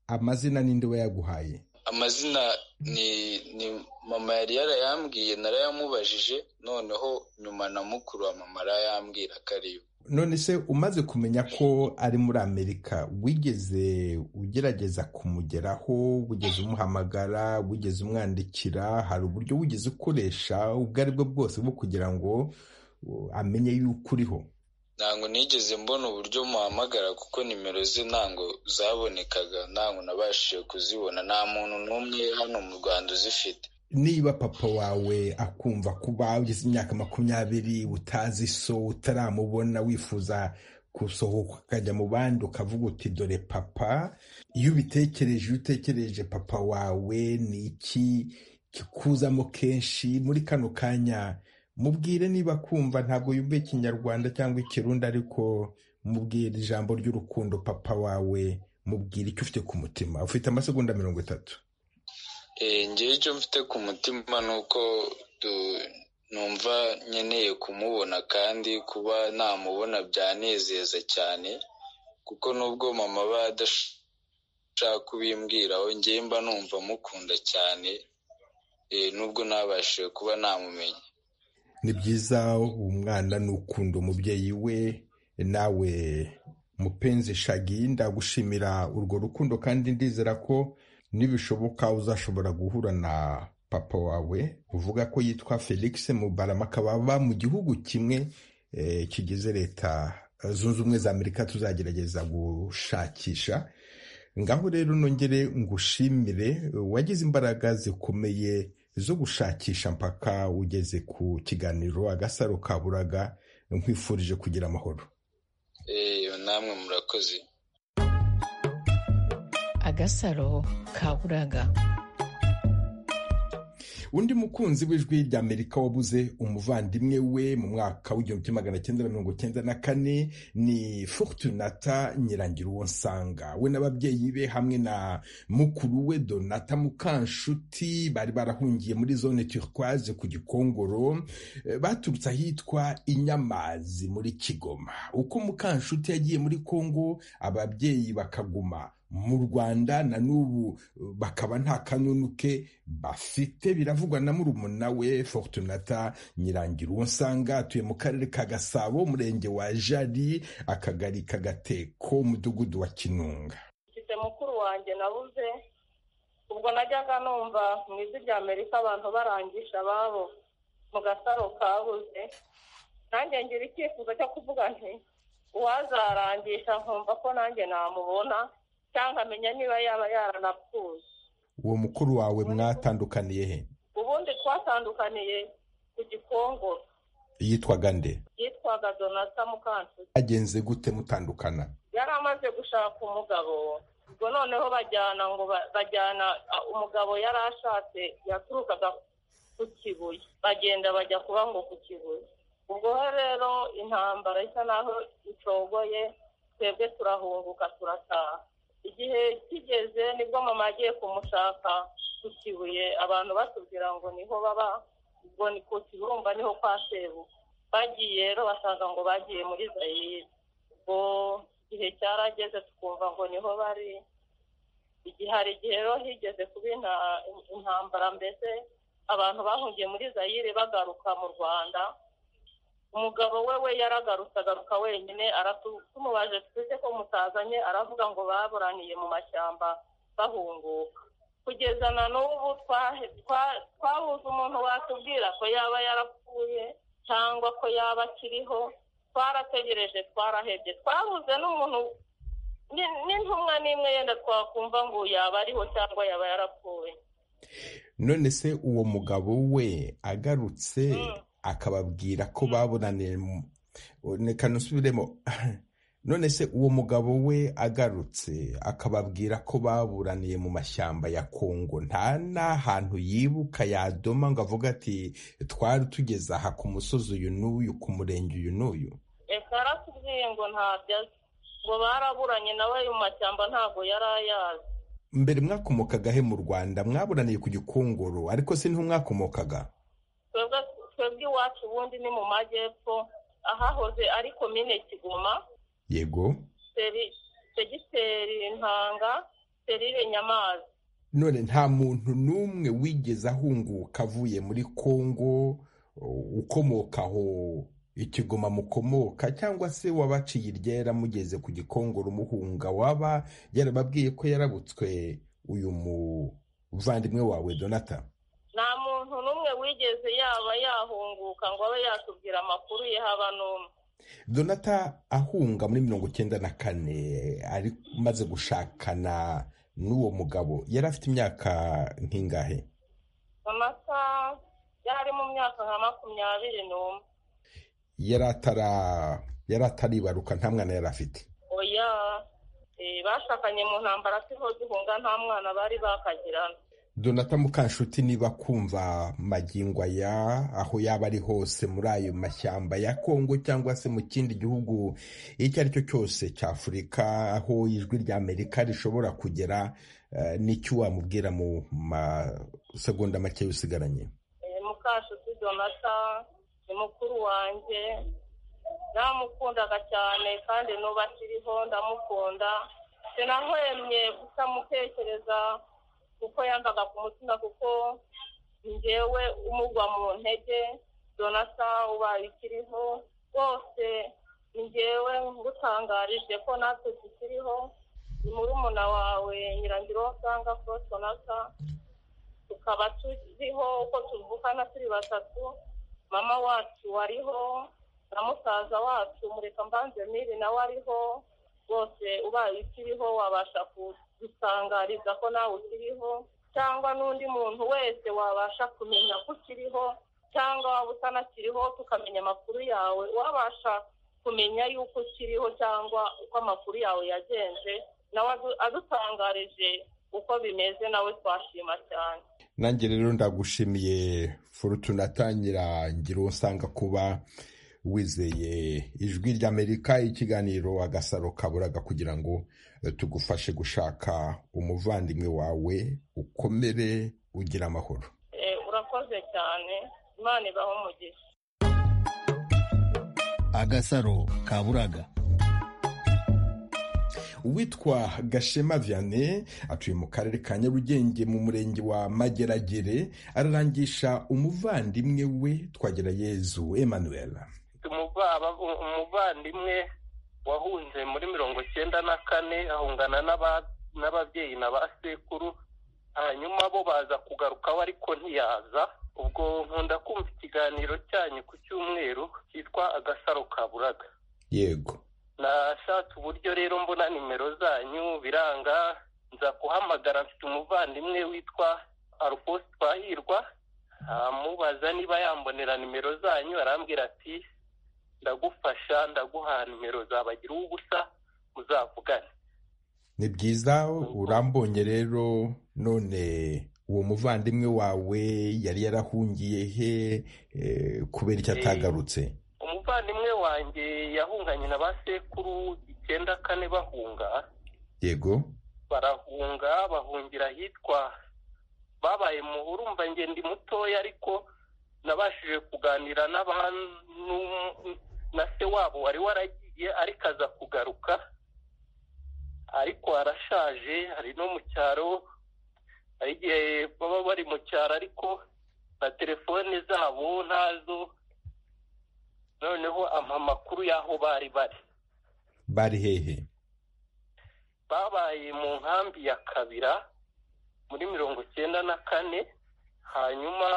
amazina ninde wayaguhaye amazina ni ni mama yari yarayambwiye narayamubajije noneho nyuma na mukuru wa mama arayambwira ko ari yo none se umaze kumenya ko ari muri amerika wigeze ugerageza kumugeraho wigeze umuhamagara wigeze umwandikira hari uburyo wigeze ukoresha ubwo ari bwo bwose bwo kugira ngo uh, amenye yuko uriho ntabwo nigeze mbona uburyo muhamagara kuko nimero ze ntabwo zabonekaga ntabwo nabashije kuzibona nta muntu n'umwe hano mu rwanda uzifite niba papa wawe akumva kuba ugeze imyaka makumyabiri utazi so utaramubona wifuza gusohoka ukajya mu bandi ukavuga uti dore papa iyo ubitekereje iyo utekereje papa wawe ni iki kikuzamo kenshi muri kano kanya mubwire niba kumva ntabwo yumva ikinyarwanda cyangwa ikirundi ariko mubwire ijambo ry'urukundo papa wawe mubwire icyo ufite ku mutima ufite amasegonda mirongo itatu ngewe icyo mfite ku mutima ni uko numva nkeneye kumubona kandi kuba namubona byanezeza cyane kuko nubwo mama aba adashaka kubimbwiraho ngewe mba numva mukunda cyane nubwo nabashije kuba namumenya ni byiza umwana n'ukunda umubyeyi we nawe mupenzi shagi ndagushimira urwo rukundo kandi ndizera ko nibishoboka uzashobora guhura na papa wawe uvuga ko yitwa felix mubaramaka baba mu gihugu kimwe kigize leta zunze ubumwe za amerika tuzagerageza gushakisha ngaho rero nongere ngushimire wagize imbaraga zikomeye zo gushakisha mpaka ugeze ku kiganiro agasaro kaburaga nkwifurije kugira amahoro namwe murakoze agasaro kaburaga undi mukunzi w'ijwi rya amerika wabuze umuvandimwe we mu mwaka w'igihumbi magana cyenda mirongo cyenda na kane ni fortunata nyirangira uwo nsanga we n'ababyeyi be hamwe na mukuru we donata mukanshuti bari barahungiye muri zone turquoise ku gikongoro baturutse ahitwa inyamazi muri kigoma uko mukanshuti yagiye muri kongo ababyeyi bakaguma mu rwanda na n'ubu bakaba nta kanunu ke bafite biravugwa na murumuna we fortunata nyirangira uwo nsanga atuye mu karere ka gasabo umurenge wa jari akagari kagateko umudugudu wa kinunga mfite mukuru wanjye nabuze ubwo najyaga numva mu ijwi rya amerika abantu barangisha ababo mu gasaro kabuze nanjye ngira icyifuzo cyo kuvuga nti uwazarangisha nkumva ko nanjye namubona cyangwa amenya niba yaba yaranapfuye uwo mukuru wawe mwatandukaniye he ubundi twatandukaniye ku gikongoro yitwaga nde yitwaga donata mukanshuti agenze gute mutandukana yari amaze gushaka umugabo ubwo noneho bajyana ngo bajyana umugabo yari ashatse yaturukaga ku kibuye bagenda bajya kuba ngo ku kibuye ubwo rero intambara isa naho icogoye twebwe turahunguka turataha igihe kigeze nibwo mama agiye kumushaka ku kibuye abantu batubwira ngo niho baba ubwo ni ku kibumba niho kwa sebu bagiye rero basanga ngo bagiye muri zayire ubwo igihe cyarageze tukumva ngo niho bari igihe hari igihe rero higeze kuba intambara mbese abantu bahungiye muri zayire bagaruka mu rwanda umugabo we we yaragarutse agaruka wenyine tumubaje twese ko mutazanye aravuga ngo baburaniye mu mashyamba bahunguka kugeza na n'ubu twabuze umuntu watubwira ko yaba yarapfuye cyangwa ko yaba akiriho twarategereje twarahebye twabuze n'umuntu n'intumwa n'imwe yenda twakumva ngo yaba ariho cyangwa yaba yarapfuye none se uwo mugabo we agarutse akababwira ko babonaniye reka nusubiremo none se uwo mugabo we agarutse akababwira ko baburaniye mu mashyamba ya kongo nta n'ahantu yibuka yadoma ngo avuga ati twari tugeze aha ku musozi uyu n'uyu ku murenge uyu n'uyu reka aratubwiye ngo ntabyo azi ngo baraburanye nawe mu mashyamba ntabwo yari ayazi mbere mwakomokaga he mu rwanda mwaburaniye ku gikongoro ariko si niho mwakomokaga twebwe iwacu ubundi ni mu majyepfo ahahoze ari komine kigoma yego segiteri ntanga serire nyamazi none nta muntu n'umwe wigeze ahunguka avuye muri kongo ukomoka aho ikigoma mukomoka cyangwa se wabaciye iryera mugeze ku gikongoro muhunga waba yarababwiye ko yarabutswe uyu muvandimwe wawe donata nta muntu n'umwe wigeze yaba yahunguka ngo abe yatubwira amakuru ye haba n'umwe donata ahunga muri mirongo icyenda na kane ari maze gushakana n'uwo mugabo yari afite imyaka nk'ingahe amata yari mu myaka nka makumyabiri n'umwe yari atara yari ataribaruka nta mwana yari afite oya eh, bashakanye mu ntambara siho duhunga nta mwana bari bakagirana donata mukanshuti niba kumva magingo aya aho yaba ari hose muri ayo mashyamba ya kongo cyangwa se mu kindi gihugu icyo ari cyo cyose cya afurika aho ijwi rya amerika rishobora kugera eh, n'icyo wamubwira mu masegonda make y'usigaranye Eh, mukashuti donata ni mukuru wanjye namukundaga cyane kandi n'ubu akiriho ndamukunda sinahwemye kutamutekereza kuko yambaga ku mutima kuko njyewe umugwa mu ntege donata ubaye ikiriho rwose njyewe ngutangarije ko natwe tukiriho ni murumuna wawe nyirangiro usanga ko donata tukaba turiho uko tuvukana turi batatu mama wacu wariho na musaza wacu mureka mbanze miri nawe ariho bose ubaye ukiriho wabasha kudusangariza ko nawe ukiriho cyangwa n'undi muntu wese wabasha kumenya ko ukiriho cyangwa waba utanakiriho tukamenya amakuru yawe wabasha kumenya yuko ukiriho cyangwa uko amakuru yawe yagenze nawe adu- adutangarije uko bimeze nawe twashima cyane nanjye rero ndagushimiye forutuna tangira ngira uwo usanga kuba wizeye ijwi ry'amerika ikiganiro agasaro kaburaga kugira ngo eh, tugufashe gushaka umuvandimwe wawe ukomere ugira amahoro Eh, urakoze cyane imana ibaho umugisha agasaro kaburaga uwitwa gashema vianney atuye mu karere ka nyarugenge mu murenge wa mageragere ararangisha umuvandimwe we twagera yezu emmanuel umubaba- umuvandimwe wahunze muri mirongo icyenda na kane ahungana n'aba- n'ababyeyi na ba sekuru hanyuma bo baza kugaruka we ariko ntiyaza ubwo nkunda kumva ikiganiro cyanyu ku cyumweru cyitwa agasaro kaburaga yego nashatse uburyo rero mbona nimero zanyu biranga nza kuhamagara mfite umuvandimwe witwa alphonse twahirwa amubaza niba yambonera nimero zanyu arambwira ati ndagufasha ndaguha nimero zabagira ubusa muzavugane ni byiza urambonye rero none uwo muvandimwe wawe yari yarahungiye he eh, kubera icyo atagarutse umuvandimwe wanjye yahunganye na ba sekuru icyenda kane bahunga yego barahunga bahungira ahitwa babaye muhuru mva njye ndi mutoya ariko nabashije kuganira n'abantu na se wabo wari waragiye ariko aza kugaruka ariko arashaje hari no mu cyaro hari igihe baba bari mu cyaro ariko na telefone zabo ntazo noneho ampa amakuru y'aho bari bari bari hehe babaye mu nkambi ya kabira muri mirongo icyenda na kane hanyuma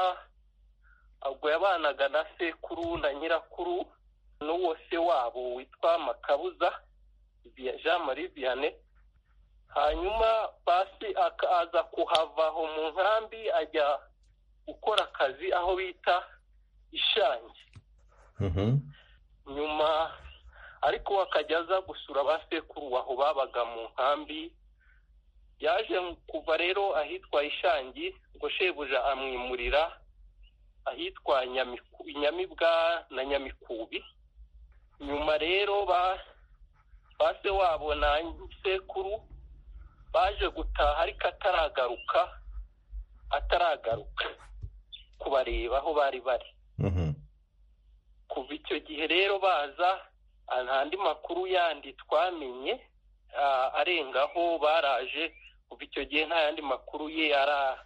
ubwo yabanaga na sekuru na nyirakuru n'uwo se wabo witwa makabuza Via- jean marie vianney hanyuma basi akaza kuhava aho mu nkambi ajya gukora akazi aho bita ishangi nyuma ariko akajya aza gusura ba sekuru aho babaga mu nkambi yaje kuva rero ahitwa ishangi ngo shebuja amwimurira ahitwa Nyamiku- nyamibwa na nyamikubi nyuma rero ba ba se wabo na sekuru baje gutaha ariko ataragaruka ataragaruka kubareba aho bari bari kuva icyo gihe rero baza ah, nta andi makuru yandi twamenye ah, arengaho baraje kuva icyo gihe nta yandi makuru ye ara-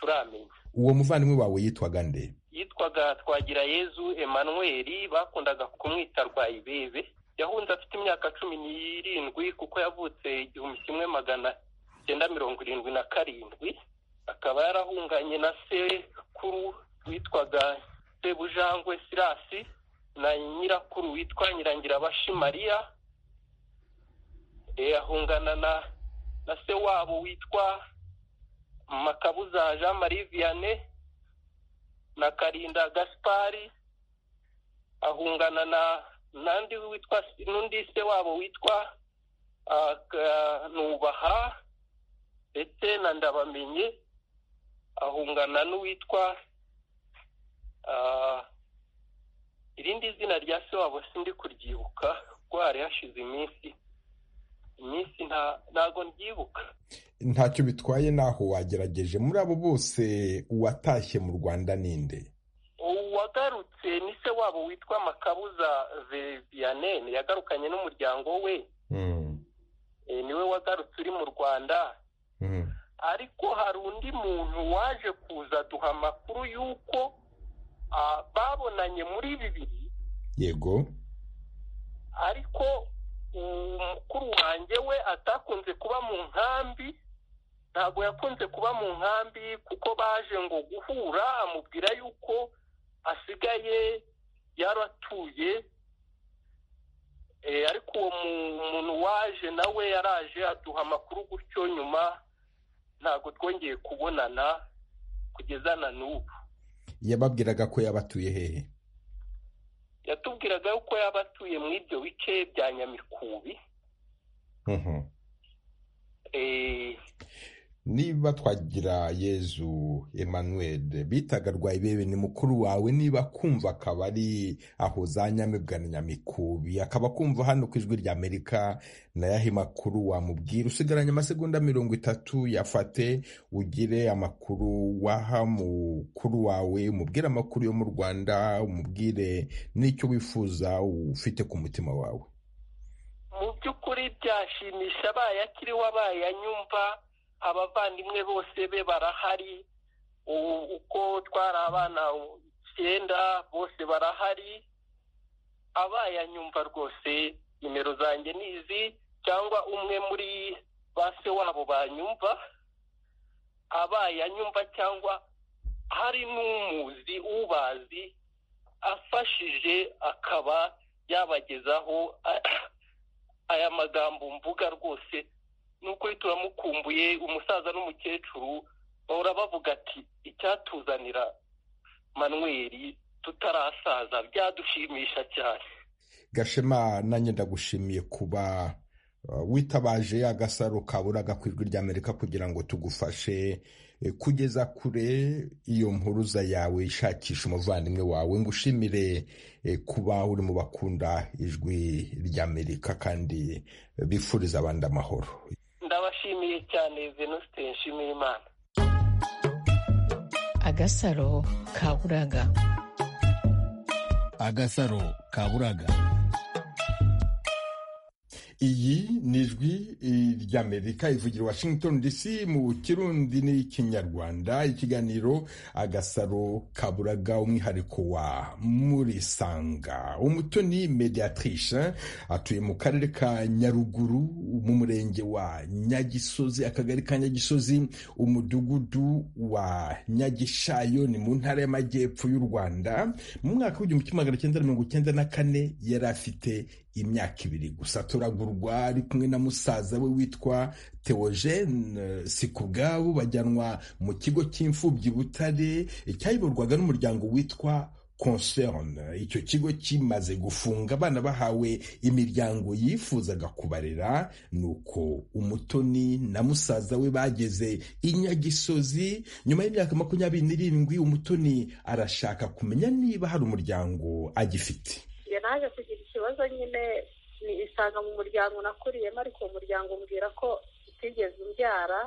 turamenya uwo muvandimwe wawe yitwaga nde yitwaga twagira yezu emmanuel bakundaga kumwita rwayibebe yahunze afite imyaka cumi n'irindwi kuko yavutse igihumbi kimwe magana cyenda mirongo irindwi na karindwi akaba yarahunganye na sekuru witwaga sebujangwe sirasi na nyirakuru witwa nyirangirabashi mariya ahungana na na se wabo witwa makabuza jean marie vianney na karinda gaspari ahungana na n'undi witwa n'undi se wabo witwa nubaha ndetse na ndabamenye ahungana n'uwitwa irindi zina rya se wabo sindi kuryibuka kuko hari hashize iminsi iminsi ntago ndyibuka ntacyo bitwaye n'aho wagerageje muri abo bose uwatashye mu rwanda ninde uwagarutse ni se wabo witwa makabuza vianney yagarukanye n'umuryango we niwe wagarutse uri mu rwanda ariko hari undi muntu waje kuza duha amakuru y'uko babonanye muri bibiri yego ariko umukuru wanjye we atakunze kuba mu nkambi ntabwo yakunze kuba mu nkambi kuko baje ngo guhura amubwira yuko asigaye yaratuye ariko uwo muntu waje nawe yaraje aduha amakuru gutyo nyuma ntabwo twongeye kubonana kugeza na n'ubu yababwiraga ko yabatuye hehe yatubwiraga yuko yaba atuye muri ibyo bice bya nyamikubi niba twagira yezu emmanuel bitaga rwayibebe ni mukuru wawe niba kumva akaba ari aho za nyamibwa na nyamikubi akaba kumva hano ku ijwi rya amerika nayahe makuru wamubwira usigaranye amasegonda mirongo itatu yafate ugire amakuru waha mukuru wawe umubwire amakuru yo mu rwanda umubwire n'icyo wifuza ufite ku mutima wawe mu by'ukuri byashimisha abayakiriho abayanyumva abavandimwe bose be barahari uko twari abana icyenda bose barahari abayanyumva rwose nimero zanjye ni izi cyangwa umwe muri ba se wabo banyumva abayanyumva cyangwa hari n'umuzi ubazi afashije akaba yabagezaho aya magambo mvuga rwose nukuri turamukumbuye umusaza n'umukecuru bahora bavuga ati icyatuzanira manweri tutarasaza byadushimisha cyane gashema nanjye ndagushimiye kuba witabaje agasaro kaburaga ku ijwi ry'amerika kugira ngo tugufashe kugeza kure iyo mpuruza yawe ishakisha umuvandimwe wawe ngo ushimire kuba uri mu bakunda ijwi ry'amerika kandi bifuriza abandi amahoro ndabashimiye cyane venuste nshimiyimana agasaro kaburaga agasaro kaburaga iyi ni ijwi ry'amerika ivugira washington dc mu kirundi n'ikinyarwanda ikiganiro agasaro kaburaga umwihariko wa murisanga umutoni mediatrice atuye mu karere ka nyaruguru mu murenge wa nyagisozi akagari ka nyagisozi umudugudu wa nyagishayo ni mu ntara y'amajyepfo y'u rwanda mu mwaka w'igihumbi kimwe magana cyenda mirongo icyenda na kane yari afite imyaka ibiri gusa turagurwa ari kumwe na musaza we witwa teogene sikubwabo bajyanwa mu kigo cy'imfubyi butare cyayoborwaga n'umuryango witwa concerne icyo kigo kimaze gufunga abana bahawe imiryango yifuzaga kubarera nuko umutoni na musaza we bageze inyagisozi nyuma y'imyaka makumyabiri n'irindwi umutoni arashaka kumenya niba hari umuryango agifite naje kugira ikibazo nyine ni isanga mu muryango nakuriyemo ariko uwo muryango umbwira ko utigeze umbyara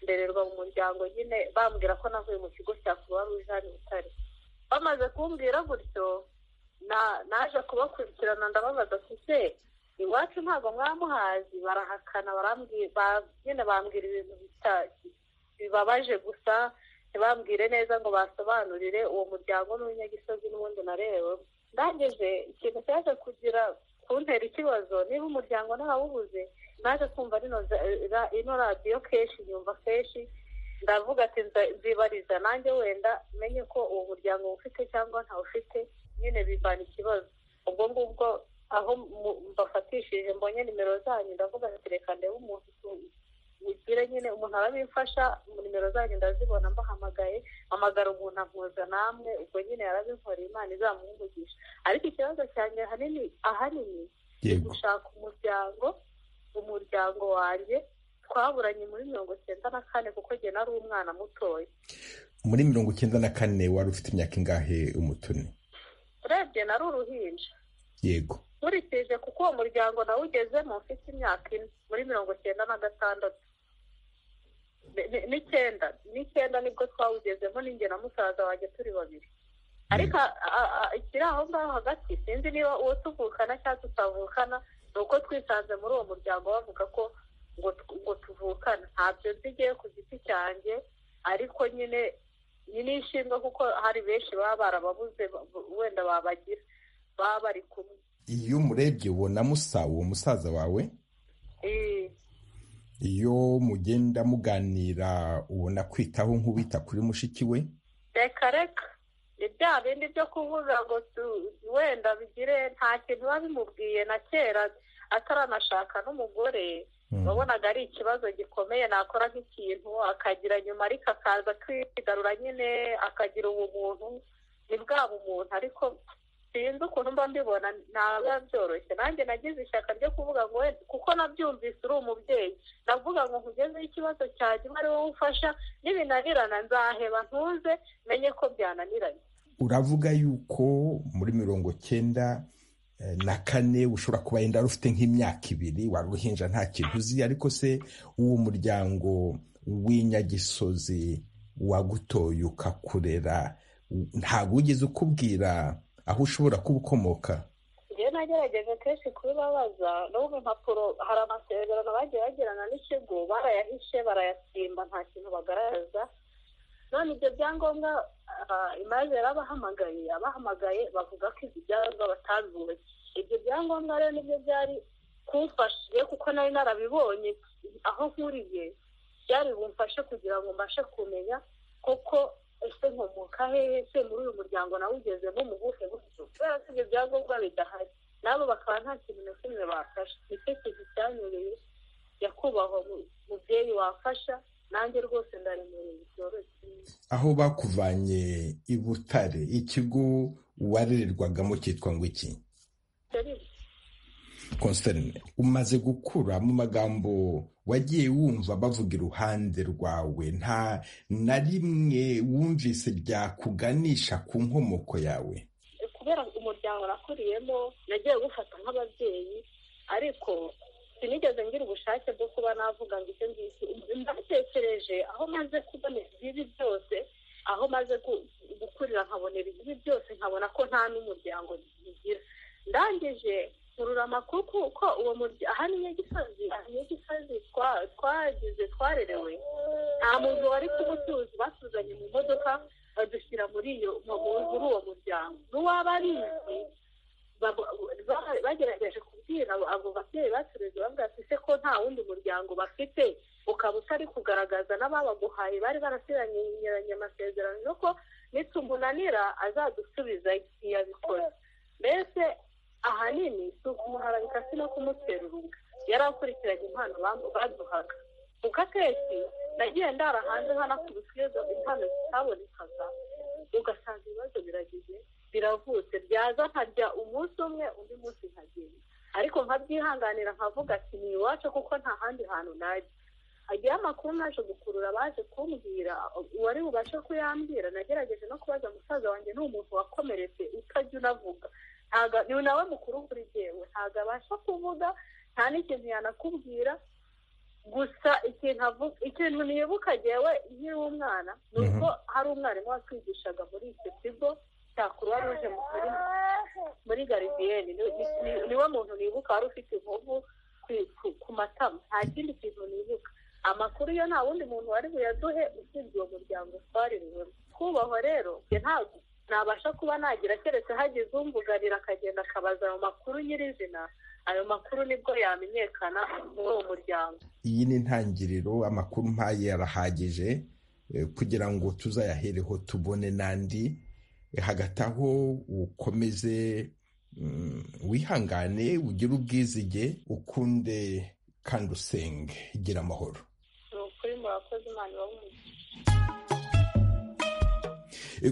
ndererwa mu muryango nyine bambwira ko navuye mu kigo cya kuba ruje hano butare bamaze kumbwira gutyo naje kubakurikirana ndababaza ese iwacu ntabwo mwamuhazi barahakana nyine bambwira ibintu bibabaje gusa ntibambwire neza ngo basobanurire uwo muryango n'uw'inyagisozi n'ubundi narewe ndangije ikintu cyaje kugira kuntera ikibazo niba umuryango ntawubuze naje kumva ino radiyo kenshi nyumva kenshi ndavuga ati nzibariza nanjye wenda menye ko uwo muryango ufite cyangwa ntawufite nyine bivana ikibazo ubwo ngubwo aho mbafatishije mbonye nimero zanyu ndavuga ati reka ndebe umuntu ugire nyine umuntu arabimfasha nimero zanyu ndazibona mbahamagaye hamagara umuntu ampuza namwe ubwo nyine yarabinkoreye imana izamuhumugisha ariko ikibazo cyanjye hanini ahanini ni gushaka umuryango umuryango wanjye twaburanye muri mirongo icyenda na kane kuko njye nari umwana mutoya muri mirongo icyenda na kane wari ufite imyaka ingahe umutoni urebye nari uruhinja yego nkurikije kuko uwo muryango nawugezemo ufite imyaka ine muri mirongo icyenda na gatandatu n'icyenda n'icyenda nibwo twawugezemo n'inge na musaza wanjye turi babiri ariko ikiri aho ngaho hagati sinzi niba uwo tuvukana cyangwa tutavukana ni uko twisanze muri uwo muryango bavuga ko ngo tuvukana ntabyo nzigiye ku giti cyanjye ariko nyine ni inshinga kuko hari benshi baba barababuze wenda babagira baba bari kumwe iyo umurebye ubona musa uwo musaza wawe iyo mugenda muganira ubona kwitaho nk'uwita kuri mushiki we reka reka ni bya bindi byo kuvuga ngo wenda bigire nta kintu biba bimubwiye na kera ataranashaka n'umugore wabonaga ari ikibazo gikomeye nakora nk'ikintu akagira nyuma ariko akaza kwigarura nyine akagira ubumuntu ni bwa bumuntu ariko sinzi ukuntu mba mbibona ntabwo byoroshye nanjye nagize ishyaka ryo kuvuga ngo wenda kuko nabyumvise uri umubyeyi navuga ngo nkugezeho ikibazo cyanjye uba ari wowe ufasha n'ibinanirana nzaheba ntuze menye ko byananiranye uravuga yuko muri mirongo cyenda na kane ushobora kuba yenda wari ufite nk'imyaka ibiri wari uruhinja nta kintu uzi ariko se uwo muryango w'inyagisozi wagutoye ukakurera ntabwo wigeze ukubwira aho ushobora kuba ukomoka njyewe nagerageje kenshi kubibabaza n'ubu impapuro hari amasezerano bagiye bagirana n'ikigo barayahishe barayasimba nta kintu bagaragaza none ibyo byangombwa imaze yarabahamagaye abahamagaye bavuga ko ibyo byangombwa batabibuze ibyo byangombwa rero nibyo byari kumfashije kuko nari narabibonye aho nkuriye byari bumfashe kugira ngo mbashe kumenya kuko ese nkomoka hehe se muri uyu muryango nawe ugezemo umubuhe buryo kubera ko ibyo byangombwa bidahari nabo bakaba nta kintu na kimwe bafasha nicyo kintu cyanyureye nyakubahwa mubyeyi wafasha nanjye rwose ndaremereye byoroshye aho bakuvanye i butare ikigo warererwagamo cyitwa ngo iki konserne umaze gukura mu magambo wagiye wumva bavuga iruhande rwawe nta na rimwe wumvise ryakuganisha ku nkomoko yawe kubera umuryango nakuriyemo nagiye gufata nk'ababyeyi ariko sinigeze ngira ubushake bwo kuba navuga ngo icyo ngicyo mbatekereje aho maze kubona ibibi byose aho maze gukurira nkabona ibibi byose nkabona ko nta n'umuryango bigira ndangije kurura amakuru kuko uwo muryango aha ni nyagisozi aha nyagisozi twagize twarerewe nta muntu wari kumutuzi batuzanye mu modoka badushyira muri iyo muri uwo muryango n'uwaba ari inzu bagerageje kubwira abo babyeyi batureze bavuga ati se ko nta wundi muryango bafite ukaba utari kugaragaza n'ababaguhaye bari barasiranye amasezerano nuko nitumunanira azadusubiza ntiyabikora mbese ahanini si ukumuharabika si no kumuterura yari akurikiranye impano baduhaga kuko akenshi nagiye ndara hanze hanakubise iyo impano zitabonekaga ugasanga ibibazo biragize biravutse byaza nkarya umunsi umwe undi munsi nkagenda ariko nkabyihanganira nkavuga ati ni iwacu kuko nta handi hantu najya agiye amakuru naje gukurura baje kumbwira uwari bubashe kuyambwira nagerageje no kubaza musaza wanjye ni umuntu wakomeretse utajya unavuga ni nawe mukuru kuri jyewe ntabwo abasha kuvuga nta n'ikintu yanakubwira gusa ikintu nibuka jyewe nkiri umwana ni uko hari umwarimu watwigishaga muri icyo kigo cya kuruwa ruje muri garidiyeni niwe muntu nibuka wari ufite inkovu ku matama nta kindi kintu nibuka amakuru yo nta wundi muntu wari buyaduhe usibye uwo muryango twaririwemo twubahwa rero ntabwo nabasha kuba nagira keretse hagize umvuganira akagenda akabaza ayo makuru nyirizina ayo makuru nibwo yamenyekana muri uwo muryango iyi ni intangiriro amakuru mpaye yarahagije kugira ngo tuzayahereho tubone n'andi hagati aho ukomeze wihangane ugire ubwizige ukunde kandi usenge gira amahoro ni ukuri murakoze imana ibahumurize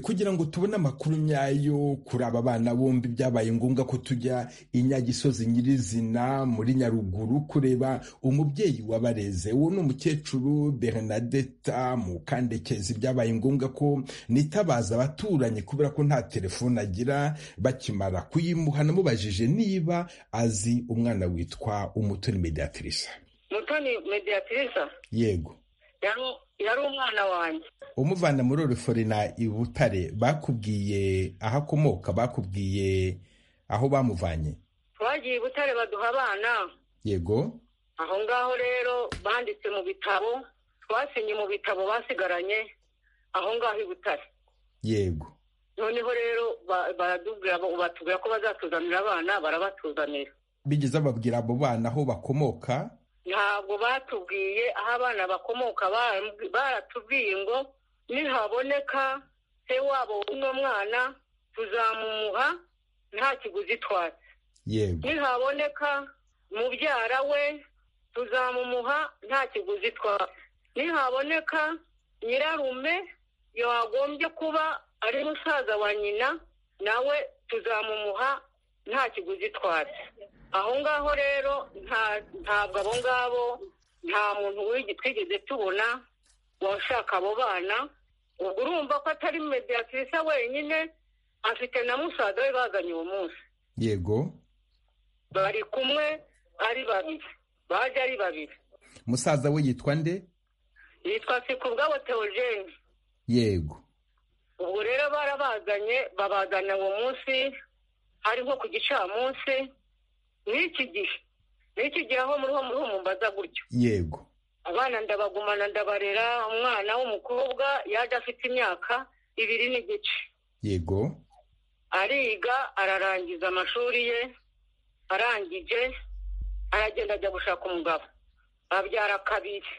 kugira ngo tubone amakuru nyayo kuri aba bana bombi byabaye ngombwa ko tujya inyagisozi nyirizina muri nyaruguru kureba umubyeyi wabareze uwo ni umukecuru bernadetta mukandekezi byabaye ngombwa ko nitabaza abaturanyi kubera ko nta telefone agira bakimara kuyimuha namubajije niba azi umwana witwa umutoni mediatrice mutoni mediatrice yego yari umwana wanjye umuvana muri oruforina i butare bakubwiye aho akomoka bakubwiye aho bamuvanye twagiye i butare baduha abana yego aho ngaho rero banditse mu bitabo twasinye mu bitabo basigaranye aho ngaho i butare yego noneho rero baratubwira ko bazatuzanira abana barabatuzanira bigeze babwira abo bana aho bakomoka ntabwo batubwiye aho abana bakomoka baratubwiye ngo nihaboneka se wabo w'uno mwana tuzamumuha nta kiguzi twatse nihaboneka mubyara we tuzamumuha nta kiguzi twatse nihaboneka nyirarume yagombye kuba ari musaza wa nyina nawe tuzamumuha nta kiguzi twatse aho ngaho rero ntabwo abo ngabo nta muntu twigeze tubona washaka abo bana ubwo urumva ko atari mediyatirisa wenyine afite na musaza we bazanye uwo munsi yego bari kumwe ari babiri baje ari babiri musaza we yitwa nde yitwa sikubwabo teogene yego ubwo rero barabazanye babazana uwo munsi ari nko ku gicamunsi n'iki gihe n'iki gihe aho muri ho muri ho mumbaza gutyo yego abana ndabagumana ndabarera umwana w'umukobwa yaje afite imyaka ibiri n'igice yego ariga ararangiza amashuri ye arangije aragenda ajya gushaka umugabo abyara kabiri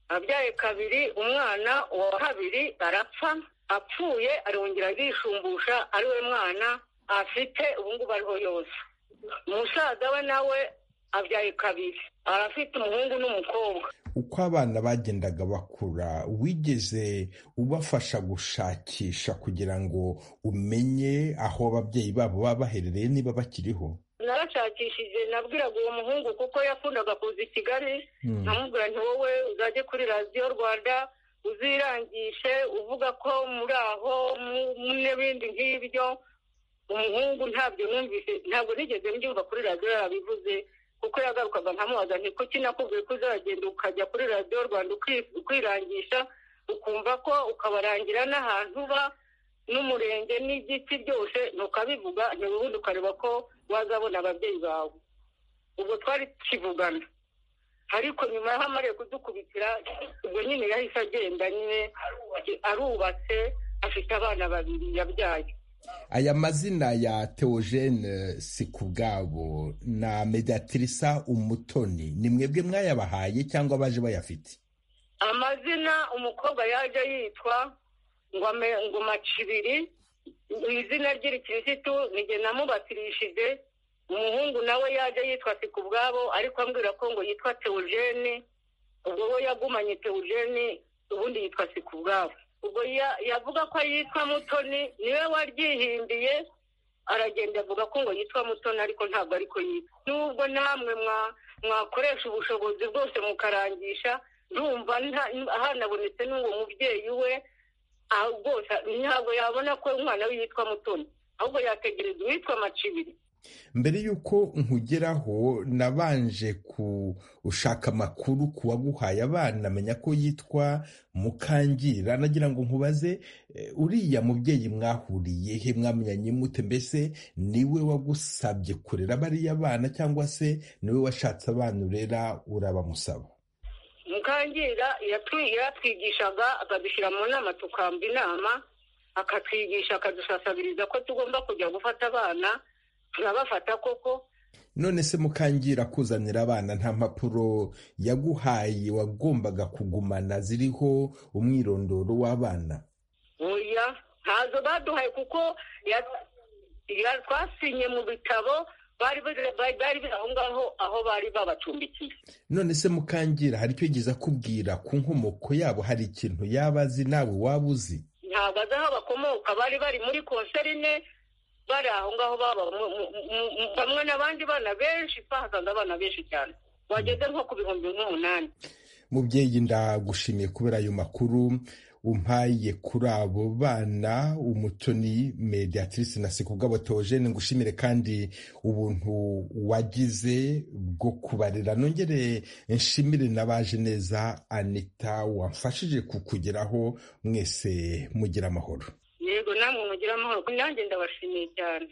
abyaye kabiri umwana uwa kabiri arapfa apfuye arongera arishumbusha ari we mwana afite ubungubu ariho yose umusaza we nawe abyaye kabiri arafite umuhungu n'umukobwa uko abana bagendaga bakura wigeze ubafasha gushakisha kugira ngo umenye aho ababyeyi babo baba baherereye niba bakiriho narashakishije nabwiraga uwo muhungu kuko yakundaga kuza i kigali nkamubwira nti wowe uzajye kuri radiyo rwanda uzirangishe uvuga ko muri aho n'ibindi nk'ibyo umuhungu ntabyo numvise ntabwo nigeze mbyumva kuri radiyo yarabivuze kuko yagarukaga nkamubaza nti kuki nakubwiye ko uzagenda ukajya kuri radiyo rwanda ukirangisha ukumva ko ukabarangira n'ahantu uba n'umurenge n'igiti byose ntukabivuga ntibubundi ukareba ko wazabona ababyeyi bawe ubwo twari tukivugana ariko nyuma y'aho amariye kudukubitira ubwo nyine yahise agenda nyine arubatse afite abana babiri yabyaye aya mazina ya teogene si ku bwabo na mediatirisa umutoni ni mwebwe mwayabahaye cyangwa baje bayafite amazina umukobwa yaje yitwa ngo macibiri izina ry'irikirisitu nige namubatirishije umuhungu nawe yaje yitwa si ku bwabo ariko ambwira ko ngo yitwa teogene ubwo we yagumanye teogene ubundi yitwa si ku bwabo ubwo yavuga ko yitwa mutoni niwe waryihindiye aragenda avuga ko ngo yitwa mutoni ariko ntabwo ariko yitwa nubwo namwe mwakoresha ubushobozi bwose mukarangisha ndumva hanabonetse n'uwo mubyeyi we rwose ntabwo yabona ko umwana we yitwa mutoni ahubwo yategereza uwitwa macibiri mbere y'uko nkugeraho nabanje gushaka amakuru ku waguhaye abana amenya ko yitwa mukangira nagira ngo nkubaze uriya mubyeyi mwahuriye he mwamenyanye mute mbese niwe wagusabye kurera bariya bana cyangwa se niwe washatse abana urera urabamusaba mukangira yatwigishaga akadushyira mu nama tukamba inama akatwigisha akadusasabiriza ko tugomba kujya gufata abana turabafata koko none se mukangira kuzanira abana nta mpapuro yaguhaye wagombaga kugumana ziriho umwirondoro w'abana oya ntazo baduhaye kuko twasinye mu bitabo bari bari aho ngaho aho bari babacumbikiye none se mukangira hari icyo yigeze akubwira ku nkomoko yabo hari ikintu yaba azi nawe waba uzi ntabwo azi aho bakomoka bari bari muri konserine bari aho ngaho baba bamwe n'abandi bana benshi bahasanga abana benshi cyane bageze nko ku bihumbi n'umunani mubyeyi ndagushimiye kubera ayo makuru umpaye kuri abo bana umutoni mediatrice na sekubwabo teogene ngushimire kandi ubuntu wagize bwo kubarera nongere nshimire n'abaje neza anita wamfashije kukugeraho mwese mugira amahoro yego namwe mugira amahoro nanjye ndabashimiye cyane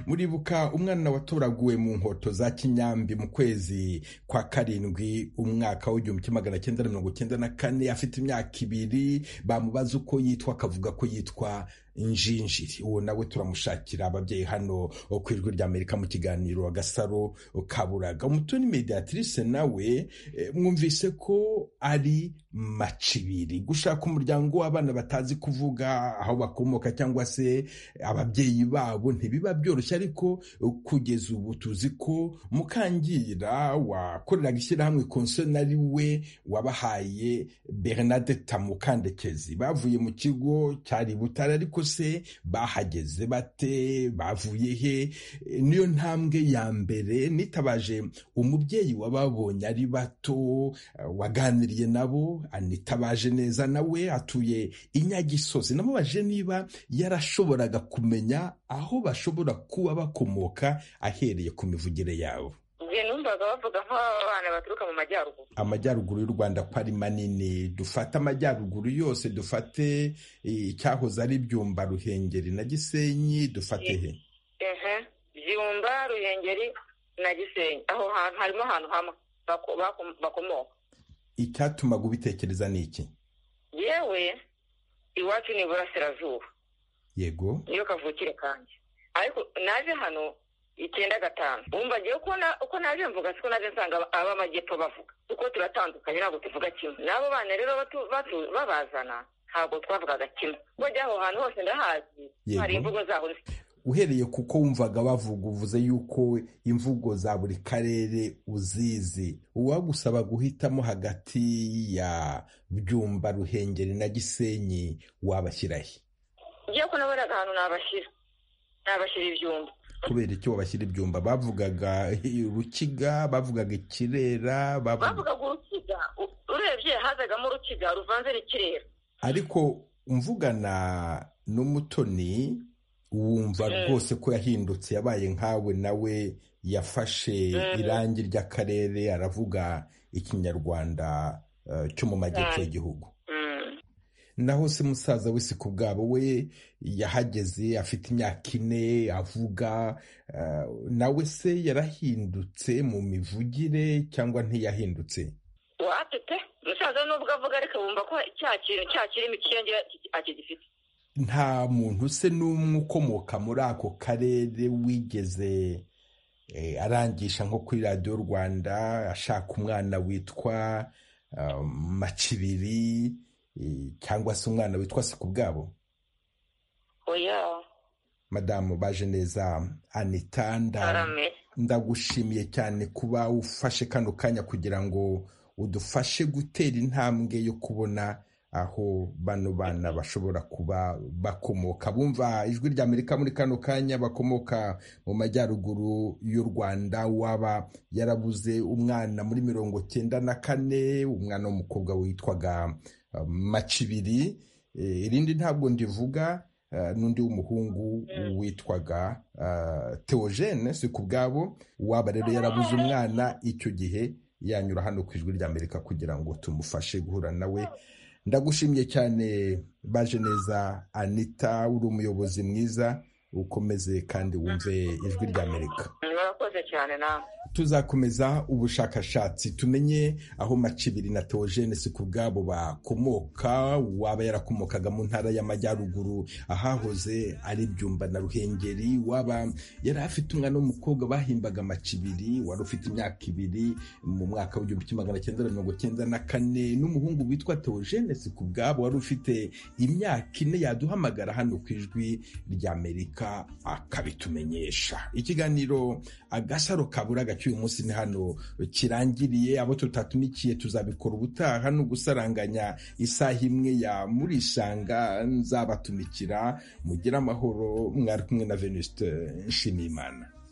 muribuka umwana watoraguwe mu nkoto za kinyambi mu kwezi kwa karindwi umwaka w'igihumbi kimwe magana cyenda na mirongo cyenda na kane afite imyaka ibiri bamubaza uko yitwa akavuga ko yitwa njinjiri uwo nawe turamushakira ababyeyi hano ku ijwi ry'amerika mu kiganiro agasaro kaburaga umutoni mediatrice nawe mwumvise ko ari macibiri gushaka umuryango w'abana batazi kuvuga aho bakomoka cyangwa se ababyeyi babo ntibiba byoroshye ariko kugeza ubu tuzi ko mukangira wakoreraga ishyirahamwe konsona ari we wabahaye bernadette mukandekezi bavuye mu kigo cyari butare ariko se bahageze bate bavuye he niyo ntambwe ya mbere nitabaje umubyeyi wababonye ari bato waganiriye nabo anitabaje neza nawe atuye inyagisozi namubaje niba yarashoboraga kumenya aho bashobora kuba bakomoka ahereye ku mivugire yabo numvaga bavuga nk'abana baturuka mu majyaruguru amajyaruguru y'u rwanda ko ari manini dufate amajyaruguru yose dufate icyahoze ari byumba ruhengeri na gisenyi dufate he byumba ruhengeri na gisenyi aho hantu harimo ahantu hamwe bakomoka icyatumaga ubitekereza ni iki yewe iwacu ni iburasirazuba yego niyo kavukire kanjye ariko naje hano icyenda gatanu wumva ngewe uko naje mvuga siko naje nsanga ab'amajyepfo bavuga kuko turatandukanye ntabwo tuvuga kimwe n'abo bana rero babazana ntabwo twavugaga kimwe kuko aho hantu hose ndahazi hari imvugo zabo uhereye kuko wumvaga bavuga uvuze yuko imvugo za buri karere uzizi uwagusaba guhitamo hagati ya byumba ruhengeri na gisenyi wabashyirahe ngewe ko naburaga ahantu nabashyira nabashyira ibyumba kubera icyo babashyira ibyumba bavugaga urukiga bavugaga ikirera bavugaga urukiga urebye hazagamo urukiga ruvanze n'ikirera ariko mvugana n'umutoni wumva rwose ko yahindutse yabaye nkawe nawe yafashe irangi ry'akarere aravuga ikinyarwanda cyo mu majyepfo y'igihugu naho se musaza we si ku bwabo we yahageze afite imyaka ine avuga nawe se yarahindutse mu mivugire cyangwa ntiyahindutse watete umusaza nubwo avuga ariko wumva ko cya kintu cya kirimo ikirenge akigifite nta muntu se n'umwe ukomoka muri ako karere wigeze arangisha nko kuri radiyo rwanda ashaka umwana witwa macibiri cyangwa se umwana witwa si ku bwabo oya madamu baje neza anita ndagushimiye cyane kuba ufashe kano kanya kugira ngo udufashe gutera intambwe yo kubona aho bano bana bashobora kuba bakomoka bumva ijwi rya amerika muri kano kanya bakomoka mu majyaruguru y'u rwanda waba yarabuze umwana muri mirongo cyenda na kane umwana w'umukobwa witwaga macibiri irindi ntabwo ndivuga n'undi w'umuhungu witwaga teogene si ku bwabo waba rero yarabuze umwana icyo gihe yanyura hano ku ijwi ry'amerika kugira ngo tumufashe guhura nawe ndagushimye cyane baje neza anita uri umuyobozi mwiza ukomeze kandi wumve ijwi ry'amerika murakoze cyane nawe tuzakomeza ubushakashatsi tumenye aho macibiri na teogene si ku bwabo bakomoka waba yarakomokaga mu ntara y'amajyaruguru ahahoze ari byumba na ruhengeri waba yari afite umwana w'umukobwa bahimbaga macibiri wari ufite imyaka ibiri mu mwaka w'igihumbi kimwe magana cyenda mirongo cyenda na kane n'umuhungu witwa teogene si ku bwabo wari ufite imyaka ine yaduhamagara hano ku ijwi ry'amerika akabitumenyesha ikiganiro agasaro kabura gacyo cy'uyu munsi ni hano kirangiriye abo tutatumikiye tuzabikora ubutaha no gusaranganya isaha imwe ya muri isanga nzabatumikira mugire amahoro mwari kumwe na venuste nshimiyimana